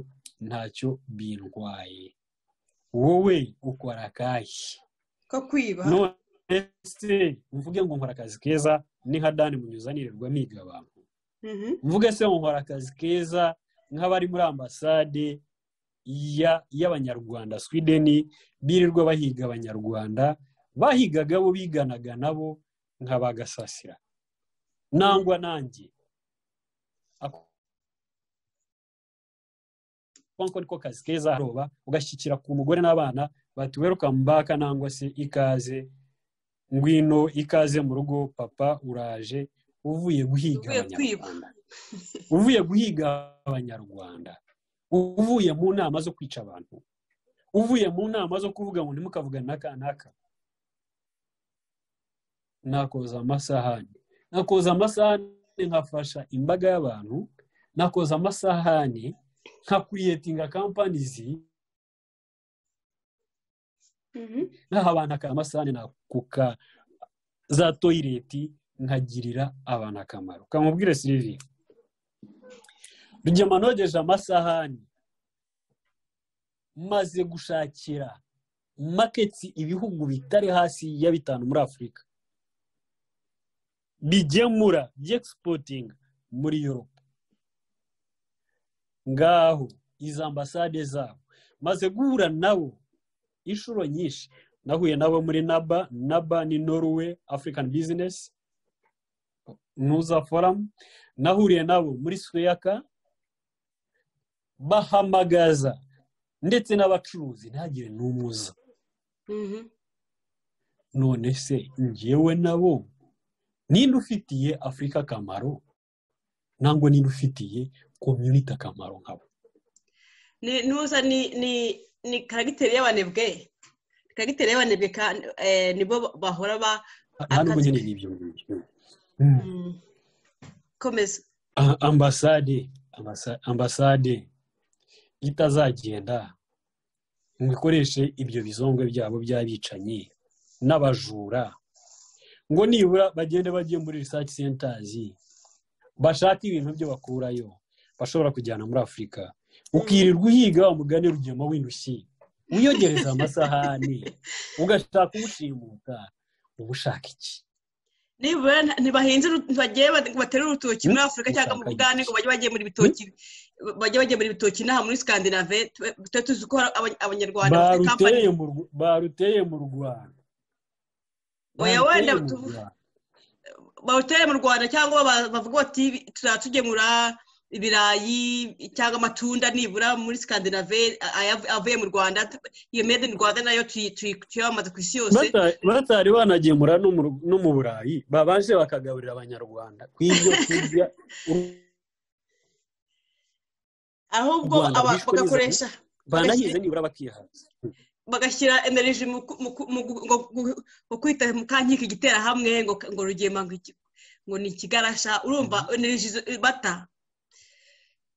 ntacyo bindwaye wowe ukora akahe ko kwiba none se mvuge ngo nkora akazi keza ni nka dani munyuzanirirwa miga abantu mvuge se nkora akazi keza nk'abari muri ambasade y'abanyarwanda swideni birirwa bahiga abanyarwanda bahigaga bo biganaga nabo nkabagasasira nangwa nanjye ako niko kazi keza haroba ugashyikira ku mugore n'abana bati welcome back nangwa se ikaze ngwino ikaze mu rugo papa uraje uvuye guhiga abanyarwanda uvuye guhiga abanyarwanda uvuye mu nama zo kwica abantu uvuye mu nama zo kuvuga ngo ntimukavugane n'aka n'aka nakoza amasahani nakoza amasahani nkafasha imbaga y'abantu nakoza amasahani nka kuriyetinga kampanizi naha abantu amasahani nakuka za toyireti nkagirira abantu akamaro kamubwire siriviya rugema nogeje amasahani maze gushakira maketi ibihugu bitari hasi ya bitanu muri afurika bigemura byegisipotinga muri yoropa ngaho izo ambasade zabo maze guhura nabo inshuro nyinshi nahuye nabo muri naba naba ni norwe afurikani bizinesi ntuza foramu nahuriye nabo muri suyaka bahamagaza ndetse n'abacuruzi ntagire n'umuza none se ngewe nabo ninde ufitiye afurika akamaro ntabwo ninde ufitiye komyuniti akamaro nkabo ntuza ni karagiteri y'abanebwe karagiteri y'abanebwe nibo bahora ba ntabwo nyine ni ibyo ngibyo komeza ambasade ambasade itazagenda ngo ikoreshe ibyo bizongwe byabo by'abicanyi n'abajura ngo nibura bagende bajye muri research centers bashake ibintu byo bakurayo bashobora kujyana muri afurika ukirirwa uhiga umugani rugema w'indushyi wiyogereza amasahani ugashaka umushimuta uba ushaka iki nibura ntibahinze bagiye batera urutoki muri afurika cyangwa mu bugande ngo bajye bagiye muri bitoki bajye bagiye muri bitoki inaha muri skandinave tuba tuzi ko abanyarwanda baruteye mu rwanda oya wenda bawutere mu rwanda cyangwa bavuga bati turatugemura ibirayi cyangwa amatunda nibura muri sikandinave avuye mu rwanda iyo made in rwanda nayo tuyamamaza ku isi yose batari banagemura no mu burayi babaje bakagaburira abanyarwanda ku ibyo kurya ahubwo bagakoresha banahize nibura bakihaza bagashyira eneriji mu kwita mu kankiki igitera hamwe ngo rugema ngo ni ikigarasha urumva eneriji bata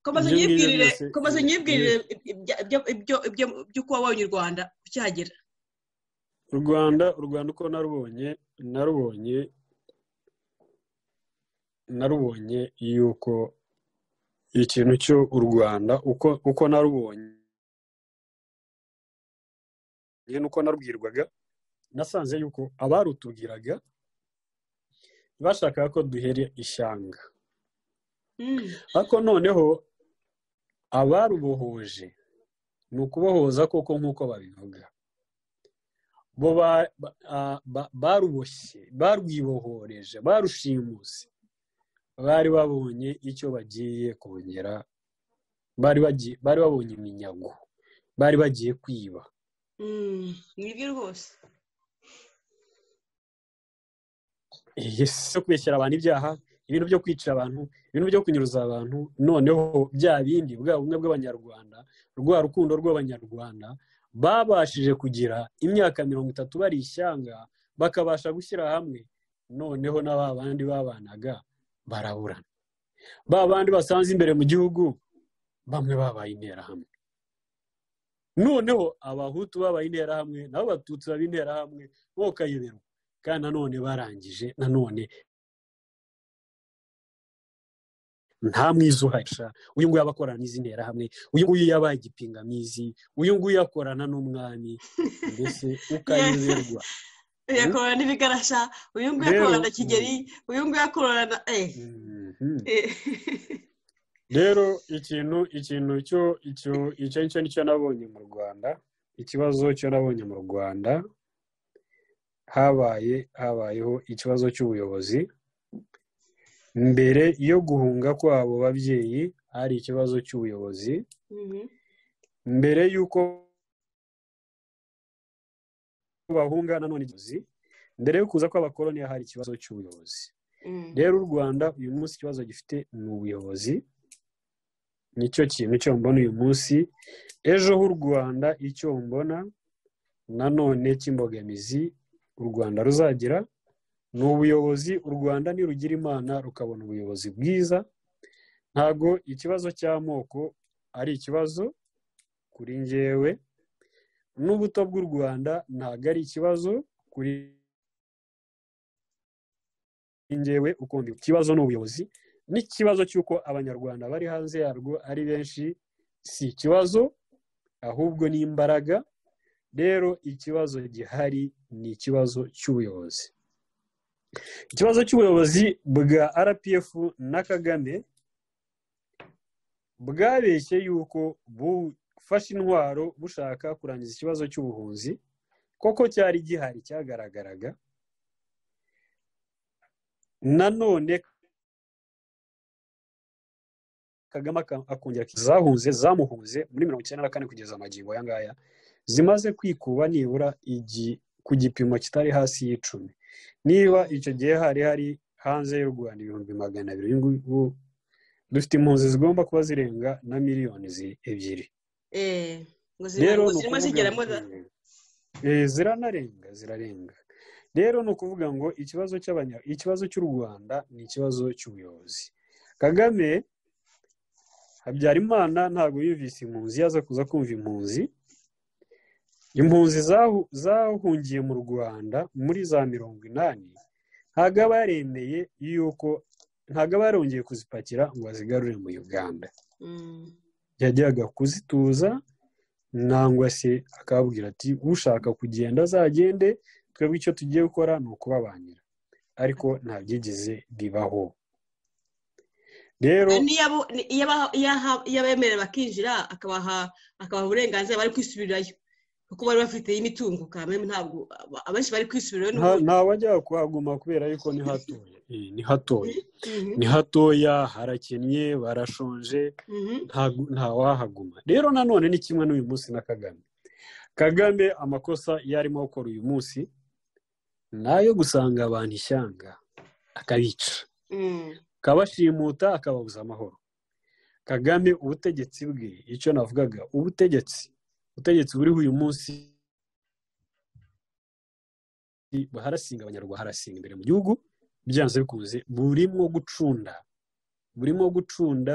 komeza nyibwirire ibyo kuba wabonye u rwanda ukihagera u rwanda u rwanda uko narubonye narubonye narubonye yuko ikintu cyo u rwanda uko narubonye nuko narubwirwaga nasanze yuko abarutubwiraga bashakaga ko duhera ishyanga ariko noneho abarubohoje ni ukubohoza koko nk'uko babivuga bo baruboshye barwibohoreje barushimuse bari babonye icyo bagiye kongera bari babonye iminyago bari bagiye kwiba nibyo rwose yesi yo kubeshyira abantu ibyaha ibintu byo kwica abantu ibintu byo kunyuruza abantu noneho bya bindi bwa bumwe bw'abanyarwanda rwa rukundo rw'abanyarwanda babashije kugira imyaka mirongo itatu bari ishyanga bakabasha gushyira hamwe noneho na ba bandi babanaga baraburana ba bandi basanze imbere mu gihugu bamwe babaye interahamwe noneho abahutu babaye interahamwe nabo batutsi baba interahamwe bokayoberwa kandi nanone barangije nanone nta mwiza uhasha uyu nguyu aba akorana n'izi nterahamwe uyu nguyu yabaye igipingamizi uyu nguyu akorana n'umwami mbese ukayoberwa yakorana n'ibigarasha uyu nguyu akorana na kigeri uyu nguyu akorana na rero ikintu ikintu cyo icyo icyo ngicyo nicyo nabonye mu rwanda ikibazo cyo nabonye mu rwanda habaye habayeho ikibazo cy'ubuyobozi mbere yo guhunga kwabo babyeyi hari ikibazo cy'ubuyobozi mbere y'uko bahunga nanone igihe mbere yo kuza kw'abakoloni hari ikibazo cy'ubuyobozi rero u rwanda uyu munsi ikibazo gifite ni ubuyobozi nicyo kintu cyo mbona uyu munsi ejo h'u rwanda icyo mbona nanone cy'imbogamizi u rwanda ruzagira ni ubuyobozi u rwanda nirugira imana rukabona ubuyobozi bwiza ntabwo ikibazo cy'amoko ari ikibazo kuri ngewe n'ubuto bw'u rwanda ntabwo ari ikibazo kuri ngewe ukunda ikibazo ni ubuyobozi n'ikibazo cy'uko abanyarwanda bari hanze yarwo ari benshi si ikibazo ahubwo ni imbaraga rero ikibazo gihari ni ikibazo cy'ubuyobozi ikibazo cy'ubuyobozi bwa rpf na kagame bwabeshye yuko bufashe intwaro bushaka kurangiza ikibazo cy'ubuhunzi koko cyari gihari cyagaragaraga nanone kagame akongera zahunze zamuhunze muri mirongo icyenda na kane kugeza amagingo aya ngaya zimaze kwikuba nibura ku gipimo kitari hasi y'icumi niba icyo gihe hari hari hanze y'u rwanda ibihumbi magana abiri ubu dufite impunzi zigomba kuba zirenga na miliyoni ebyiri rero ziranarenga zirarenga rero ni ukuvuga ngo ikibazo ikibazo cy'u rwanda ni ikibazo cy'ubuyobozi kagame habyarimana ntabwo yumvise impunzi yaza kuza kumva impunzi impunzi zahungiye mu rwanda muri za mirongo inani ntabwo aba yaremeye yuko ntabwo aba yarongeye kuzipakira ngo azigarure mu uganda yajyaga kuzituza nangwa se akababwira ati ushaka kugenda azagende twebwe icyo tugiye gukora ni ukubabanira ariko nta byigeze bibaho rero iyo abemerera bakinjira akabaha uburenganzira bari kwisubirayo kuko bari bafite imitungo kamere ntabwo abenshi bari kwisubirayo nta wajya kuhaguma kubera yuko ni hatoya ni hatoya ni hatoya harakennye barashonje nta wahaguma rero nanone ni kimwe n'uyu munsi na kagame kagame amakosa iyo arimo gukora uyu munsi ni ayo gusanga abantu ishyanga akabica akabashimuta akababuza amahoro kagame ubutegetsi bwe icyo navugaga ubutegetsi ubutegetsi buriho uyu munsi harasinga abanyarwanda harasinga imbere mu gihugu byanze bikunze burimo gucunda burimo gucunda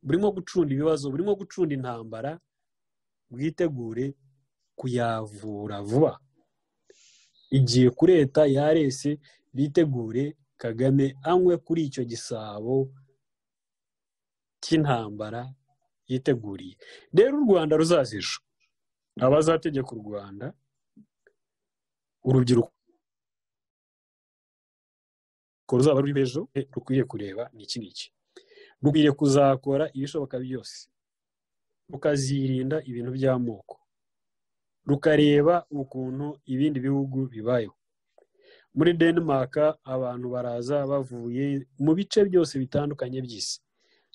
burimo gucunda ibibazo burimo gucunda intambara bwitegure kuyavura vuba igihe kureta yarese bitegure kagame anywe kuri icyo gisabo cy'intambara yiteguriye rero u rwanda ruzaza ejo abazategeka u rwanda urubyiruko ruzaba ruri ejo rukwiriye kureba ni iki ngiki rukwiriye kuzakora ibishoboka byose rukazirinda ibintu by'amoko rukareba ukuntu ibindi bihugu bibayeho muri denmark abantu baraza bavuye mu bice byose bitandukanye by'isi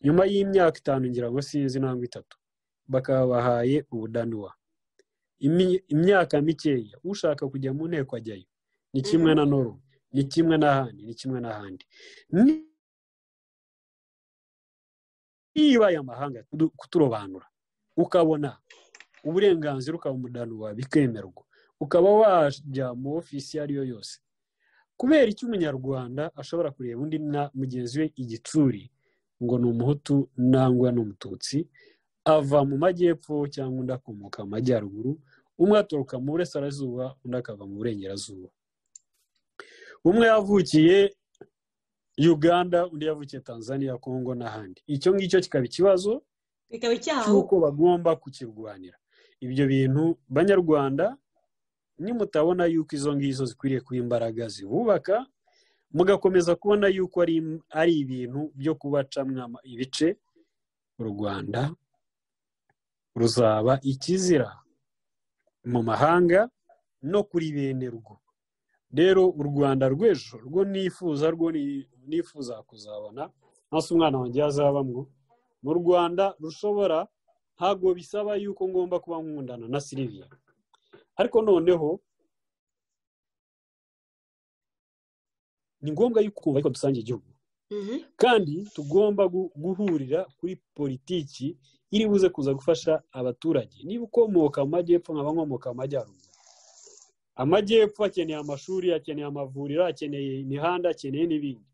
nyuma y'imyaka itanu ngira ngo si ntabwo itatu bakaba bahaye ubudanuwa imyaka mikeya ushaka kujya mu nteko ajyayo ni kimwe na noro ni kimwe n'ahandi ni kimwe n'ahandi niba aya mahanga kuturobanura ukabona uburenganzira ukaba umudanuwa bikemerwa ukaba wajya mu ofisi iyo ariyo yose kubera icyo umunyarwanda ashobora kureba undi na mugenzi we igitsuri ngo ni umuhutu nangwa ni umututsi ava mu majyepfo cyangwa undi akomoka mu majyaruguru umwe aturuka mu burasirazuba undi akava mu burengerazuba umwe yavukiye uganda undi yavukiye tanzania kongo n'ahandi icyo ngicyo kikaba ikibazo cy'uko bagomba kukirwanira ibyo bintu banyarwanda nimutabona yuko izo ngizo zikwiriye kuba imbaraga zibubaka mugakomeza kubona yuko ari ibintu byo kubacamwa ibice u rwanda ruzaba ikizira mu mahanga no kuri bene rwo rero u rwanda rw'ejo rwo nifuza rwo nifuza kuzabona hasi umwana wanjye yazabamwo mu rwanda rushobora ntabwo bisaba yuko ngomba kuba nkundana na siriviya ariko noneho ni ngombwa yuko ukumva ariko dusangiye igihugu kandi tugomba guhurira kuri politiki iri buze kuza gufasha abaturage niba ukomoka mu majyepfo nkaba nkomoka mu majyaruguru amajyepfo akeneye amashuri akeneye amavuriro akeneye imihanda akeneye n'ibindi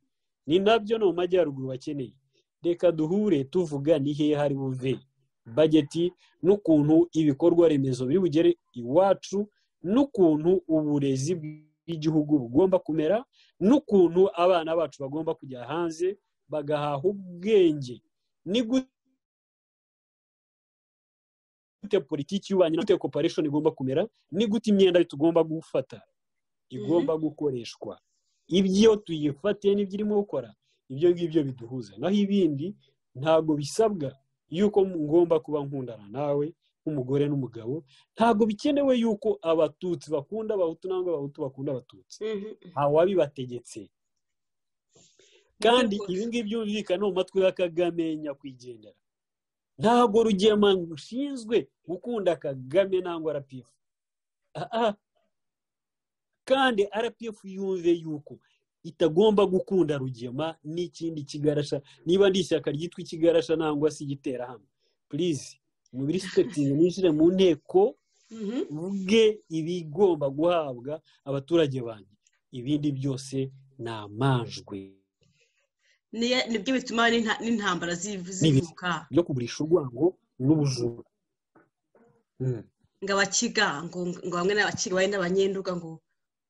ni nabyo no mu majyaruguru bakeneye reka duhure tuvuga ni hehe hari buve bageti n'ukuntu ibikorwa remezo biri bugere iwacu n'ukuntu uburezi bw'igihugu bugomba kumera n'ukuntu abana bacu bagomba kujya hanze bagahaha ubwenge ni gute politiki y'ububanyi na gute koparesheni igomba kumera ni gute imyenda tugomba gufata igomba gukoreshwa ibyo tuyifate n'ibyo irimo gukora ibyo ngibyo biduhuza naho ibindi ntabwo bisabwa yuko ngomba kuba nkundana nawe nk'umugore n'umugabo ntabwo bikenewe yuko abatutsi bakunda abahutu nangwa abahutu bakunda abatutsi ntawabibategetse kandi ibi ngibi byumvikana mu matwi ya kagame nyakwigendera ntabwo rugema rushinzwe gukunda kagame nangwa rpf kandi rpf yumve yuko itagomba gukunda rugema n'ikindi kigarasha niba ari ishyaka ryitwa ikigarasha nangwa se igiterahamwe purize muri sitegitingi mwinjire mu nteko ubwe ibigomba guhabwa abaturage banjye ibindi byose ni amajwi nibyo bituma n'intambara zivuka byo kugurisha urwango n'ubujura ngo abakiga ngo bamwe n'abakiga bari n'abanyenduga ngo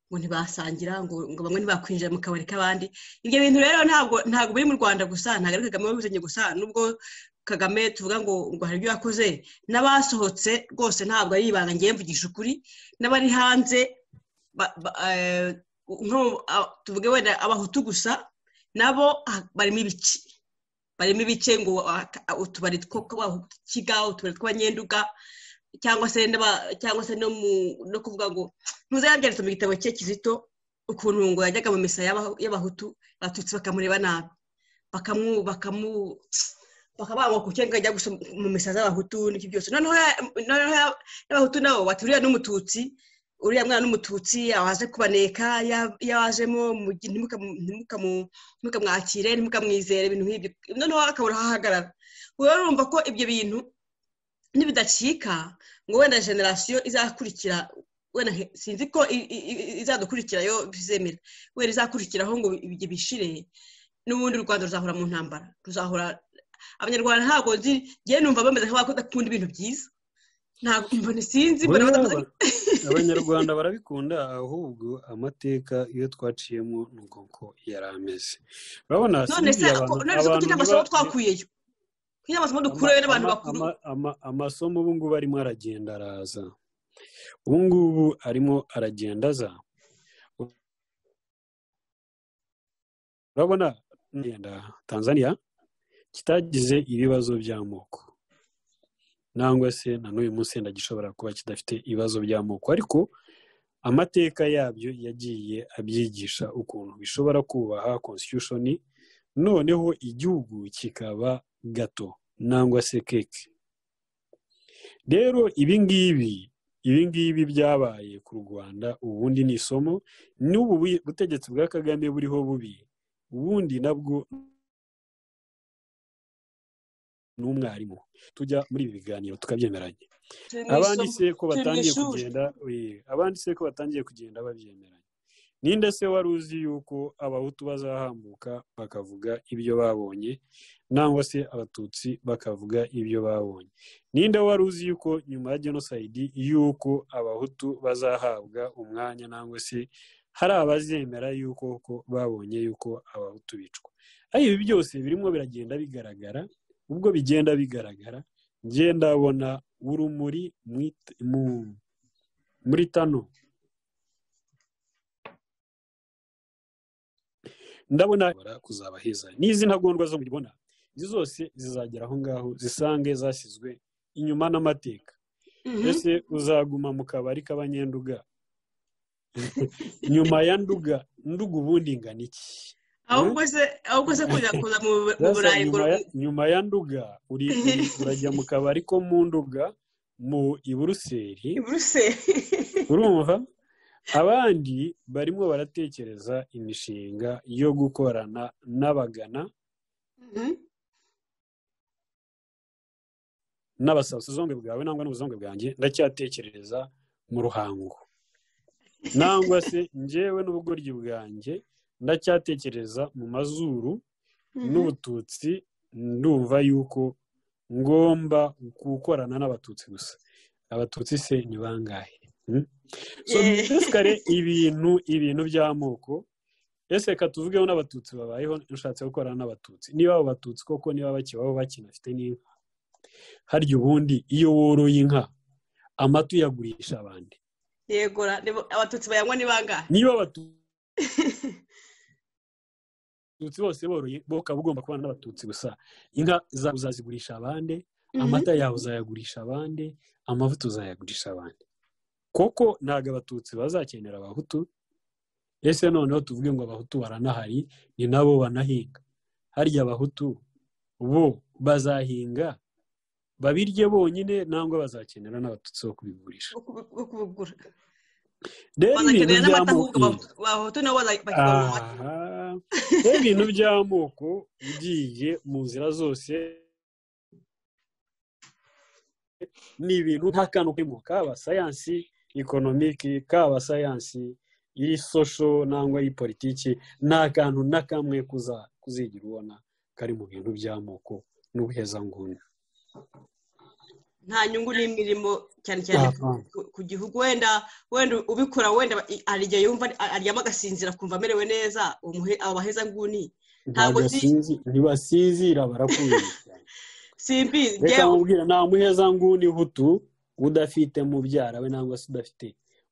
ngo ntibasangira ngo bamwe ntibakwinjira mu kabari k'abandi ibyo bintu rero ntabwo ntabwo biri mu rwanda gusa ntabwo ari kagame wabizanye gusa nubwo kagame tuvuga ngo ngo hari ibyo yakoze n'abasohotse rwose ntabwo ari ibanga ngiye mvugisha ukuri n'abari hanze tuvuge wenda abahutu gusa nabo barimo ibice barimo ibice ngo utubari two kiga utubari tw'abanyenduga cyangwa se cyangwa se no kuvuga ngo ntuzayabyaritse mu gitabo cye kizito ukuntu ngo yajyaga mu misa y'abahutu abatutsi bakamureba nabi bakamubaga ku cyangwa ajya gusa mu misa z'abahutu n'ibyo byose noneho y'abahutu nabo baturiye n'umututsi uriya mwana n'umututsi yawaze kubaneka yawajemo ntimukamwakire ntimukamwizere ibintu nk'ibyo noneho akabura aho ahagarara rero urumva ko ibyo bintu nibidacika ngo wenda generasiyo izakurikira wenda sinzi ko izadukurikira yo bizemera wenda izakurikiraho ngo ibyo bishire n'ubundi u rwanda ruzahora mu ntambara ruzahora abanyarwanda ntabwo nzi ngewe numva bameze nk'abakunda ibintu byiza ntabwo mbona sinzi abanyarwanda barabikunda ahubwo amateka iyo twaciyemo ni ubwoko yari ameze urabona sinzi abantu amasomo twakuyeyo kugira amasomo dukureyo n'abantu bakuru amasomo ubu ngubu arimo aragenda araza ubu ngubu arimo aragenda aza urabona tanzania kitagize ibibazo by'amoko nangwa se na n'uyu munsi wenda gishobora kuba kidafite ibibazo by'amoko ariko amateka yabyo yagiye abyigisha ukuntu bishobora kubaha constitution noneho igihugu kikaba gato nangwa se keke rero ibingibi ibingibi byabaye ku rwanda ubundi ni isomo n'ubu butegetsi bwa kagame buriho bubi ubundi nabwo n'umwarimu tujya muri ibi biganiro tukabyemeranya abandi se ko batangiye kugenda abandi se ko batangiye kugenda babyemeranya ninde se wari uzi yuko abahutu bazahambuka bakavuga ibyo babonye nangwa se abatutsi bakavuga ibyo babonye ninde wari uzi yuko nyuma ya jenoside yuko abahutu bazahabwa umwanya nangwa se hari abazemera yuko babonye yuko abahutu bicwa ariko ibi byose birimo biragenda bigaragara ubwo bigenda bigaragara ngenda abona urumuri muri tano ndabona kuzaba heza n'izi ntagondwa zo mubibona izi zose zizagera aho ngaho zisange zashyizwe inyuma n'amateka mbese uzaguma mu kabari k'abanyenduga nyuma ya nduga nduga ubundi ingana iki ahubwo se kujya kuza mu burayi nyuma ya nduga urajya mu kabari ko mu nduga mu iburuseri urumva abandi barimo baratekereza imishinga yo gukorana n'abagana n'abasabasi zombi bwawe nangwa n'ubuzombe bwanjye ndacyatekereza mu ruhango nangwa se ngewe n'ubugoryi bwanjye ndacyatekereza mu mazuru n'ubututsi ndumva yuko ngomba gukorana n'abatutsi gusa abatutsi se ni bangahe kare ibintu ibintu by'amoko ese reka tuvugeho n'abatutsi babayeho ushatse gukorana n'abatutsi niba abo batutsi koko niba bakibaho bakinafite n'inka harya ubundi iyo woroye inka amata uyagurisha abandi yegora abatutsi bayanywa ni bangahe niba abatutsi abatutsi bose boroye bo ukaba ugomba kubana n'abatutsi gusa inka zawe uzazigurisha abandi amata yawe uzayagurisha abandi amavuta uzayagurisha abandi koko ntabwo abatutsi bazakenera abahutu ese noneho tuvuge ngo abahutu baranahari ni nabo banahinga harya abahutu bo bazahinga babirye bonyine nangwa bazakenera n'abatutsi bo kubigurisha rero ibintu by'amoko ugiye mu nzira zose ni ibintu nta kantu karimo kaba sayansi ekonomiki kaba sayansi iri sosho nangwa iyi politiki nta kantu na kamwe kuzigira ubona kari mu bintu by'amoko n'ubuhezanguni nta nyungu n'imirimo cyane cyane ku gihugu wenda wenda ubikora wenda hari igihe yumva aryama agasinzira kumva amerewe neza abo baheza nguni ntabwo ntibasinzira barakuye simbizi reka mubwira nta muheza nguni hutu udafite mubyara we nangwa se udafite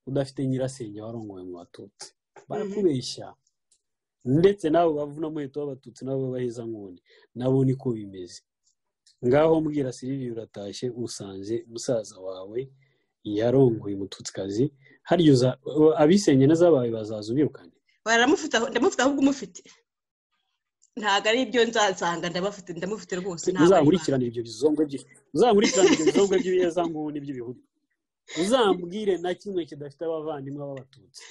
udafite nyirasenge warongowe mu batutsi barakubeshya ndetse n'abo bavuna muhita w'abatutsi n'abo baheza nguni nabo niko bimeze ngaho mbwira siriviya uratashye usanze musaza wawe yarongoye umututsikazi harya abisenge n'azabawe bazaza ubirukane ndamufite ahubwo umufite ntabwo ari ibyo nzasanga ndabafite ndamufite rwose uzakurikirane ibyo bizombwe by'ibiyezangu n'iby'ibihuru uzambwire na kimwe kidafite abavandimwe b'abatutsi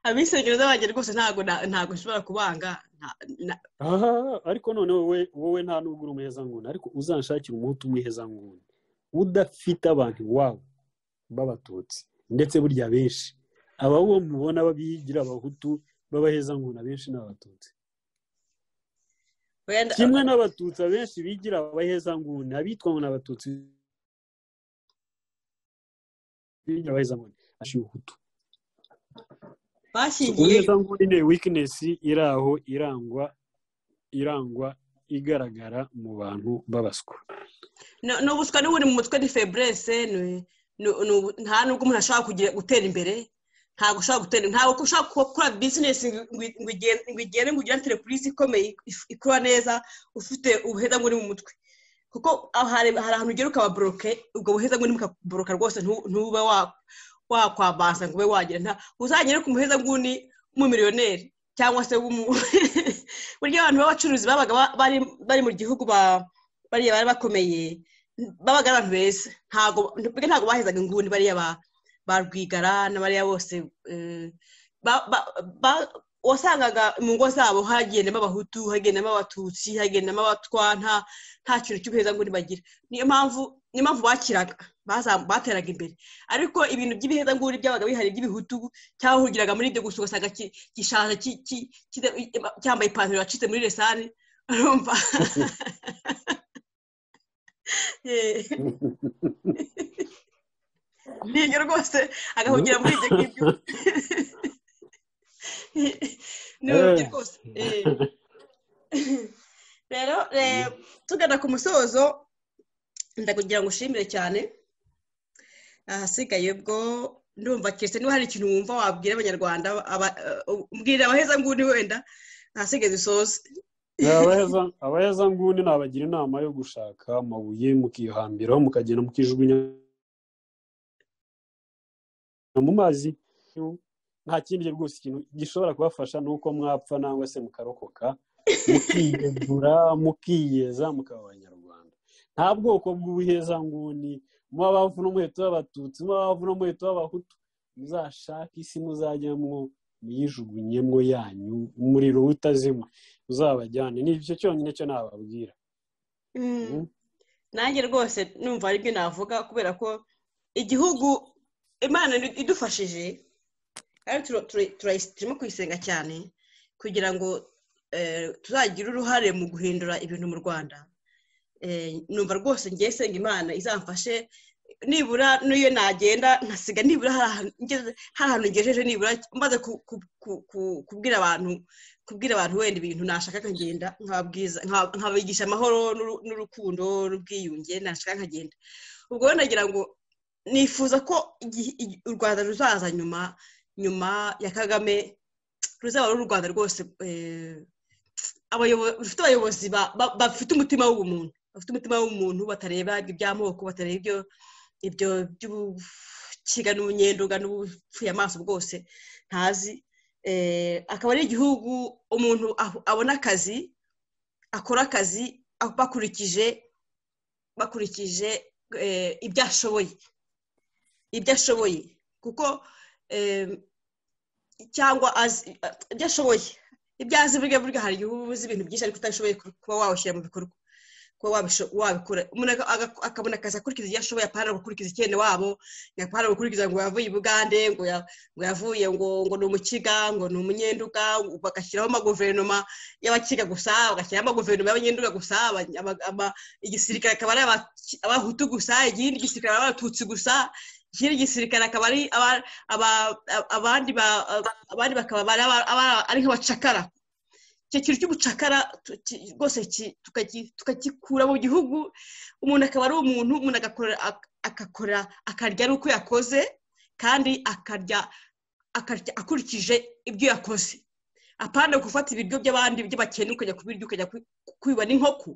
abisengereza banjye rwose ntabwo ntabwo nshobora kubanga ariko noneho wowe nta nubwo uri umuhezanguni ariko uzanshakira umuhutu w'umuhezanguni udafite abantu iwawe b'abatutsi ndetse burya benshi aba wo mubona babiyigira abahutu b'abahezanguni abenshi ni abatutsi kimwe n'abatutsi abenshi bigira abahezanguni abitwa ngo ni abatutsi bigira abahezanguni ashyira ubuhutu bashyingiye ni wikinesi iri aho irangwa irangwa igaragara mu bantu babaswa ni ubuswa n'ubundi mu mutwe ni feburese nta nubwo umuntu ashobora gutera imbere ntabwo ushobora gutera ntabwo ushobora gukora bizinesi ngo igere ngo ugire enterepurize ikomeye ikora neza ufite ubuheza buri mu mutwe kuko hari ahantu ugera ukaba boroke ubwo buheza buri bukaboroka rwose ntube wakwambaza ngo ube wagira nta uzagere ku muheza nguni w'umumiliyoneri cyangwa se burya abantu b'abacuruzi babaga bari mu gihugu bariya bari bakomeye babaga ari abantu beza ntabwo bahezaga inguni bariya ba rwigara na bariya bose wasangaga mu ngo zabo hagendamo abahutu hagendamo abatutsi hagendamo abatwa nta kintu cy'ubuheza nguni bagira niyo mpamvu niyo mpamvu bakiraga bateraga imbere ariko ibintu by'ibiheza nguni byabaga bihari by'ibihutu cyangwa hugiraga muri ibyo gusa ugasanga gishaje cyambaye ipantaro yacitse muri resani urumva ntiyo rwose agahugira muri ibyo ngibyo rero tugana ku musozo ndakugira ngo ushimire cyane ahasigaye ubwo ndumva keretse niba hari ikintu wumva wabwira abanyarwanda mbwira abaheza nguni wenda ahasigaye dusoze abaheza nguni nabagira inama yo gushaka amabuye mukihambiraho mukagenda mukijugunya mu mazi nta kindi rwose ikintu gishobora kubafasha ni uko mwapfa nangwa se mukarokoka mukiyegura mukiyeza mukaba abanyarwanda nta bwoko bw'ubuhezanguni muba bavu n'umuheto w'abatutsi muba bavu n'umuheto w'abahutu muzashake isi muzajyamo muyijugunyemo yanyu umuriro utazima uzabajyane ni icyo cyonyine cyo nababwira nanjye rwose numva aribyo navuga kubera ko igihugu imana idufashije turimo kuyisenga cyane kugira ngo tuzagire uruhare mu guhindura ibintu mu rwanda numva rwose ngiye senga imana izamfashe nibura n'iyo nagenda nkasiga nibura hari ahantu ngejeje nibura maze kubwira abantu kubwira abantu wenda ibintu nashaka nkagenda nkabigisha amahoro n'urukundo n'ubwiyunge nashaka nkagenda ubwo rero nagira ngo nifuza ko u rwanda ruzaza nyuma nyuma ya kagame ruzaba ari u rwanda rwose rufite abayobozi bafite umutima w'ubumuntu bafite umutima w'umuntu batareba iby'amoko batareba ibyo ibyo by'ubukiga n'ubunyendunga n'ubupfuye amaso bwose ntazi akaba ari igihugu umuntu abona akazi akora akazi bakurikije bakurikije ibyo ashoboye ibyo ashoboye kuko cyangwa ibyo ashoboye ibyo azi burya burya hari igihe uba uzi ibintu byinshi ariko utashoboye kuba wawushyira mu bikorwa kuba wabikora umuntu akabona akazi akurikiza ibyo ashoboye apana gukurikiza icyenda wabo yapana gukurikiza ngo yavuye i bugande ngo yavuye ngo ngo ni umukiga ngo ni umunyenduga bagashyiraho amaguverinoma y'abakiga gusa bagashyiraho amaguverinoma y'abanyenduga gusa igisirikare akaba ari abahutu gusa igindi gisirikare ari abatutsi gusa ikindi gisirikare akaba ari abandi bakaba ari nk'abacakara icyo kintu cy'ubucakara rwose tukagikura mu gihugu umuntu akaba ari umuntu umuntu agakora akarya ari uko yakoze kandi akarya akurikije ibyo yakoze apana gufata ibiryo by'abandi by'abakene ukajya kubirya ukajya kwiba n'inkoko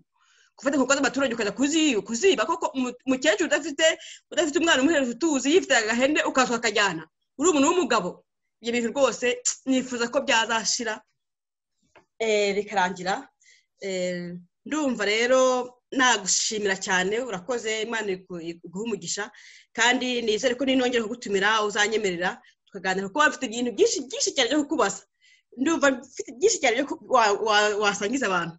gufata inkoko z'abaturage ukajya kuziba koko umukecuru udafite udafite umwana umuhereza utuzi yifite agahende ukaza ukakajyana uri umuntu w'umugabo ibyo bintu rwose nifuza ko byazashira bikarangira ndumva rero nagushimira cyane urakoze imana iguha umugisha kandi nizere ko ninongera kugutumira uzanyemerera tukaganira kuko bafite ibintu byinshi byinshi cyane byo kukubaza ndumva mfite byinshi cyane byo wasangiza abantu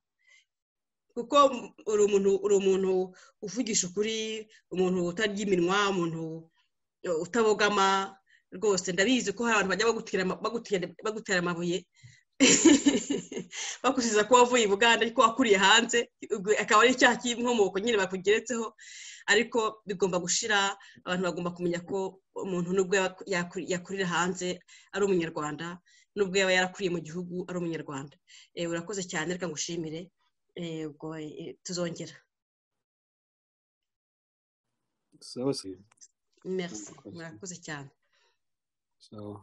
kuko uri umuntu uri umuntu uvugisha ukuri umuntu utarya iminwa umuntu utabogama rwose ndabizi ko hari abantu bajya bagutera amabuye bakusiza ko wavuye i buganda ariko wakuriye hanze akaba ari icyaha cy'inkomoko nyine bakugeretseho ariko bigomba gushira abantu bagomba kumenya ko umuntu nubwo yakurira hanze ari umunyarwanda nubwo yaba yarakuriye mu gihugu ari umunyarwanda urakoze cyane reka ngushimire tuzongera sawa se merci murakoze cyane sawa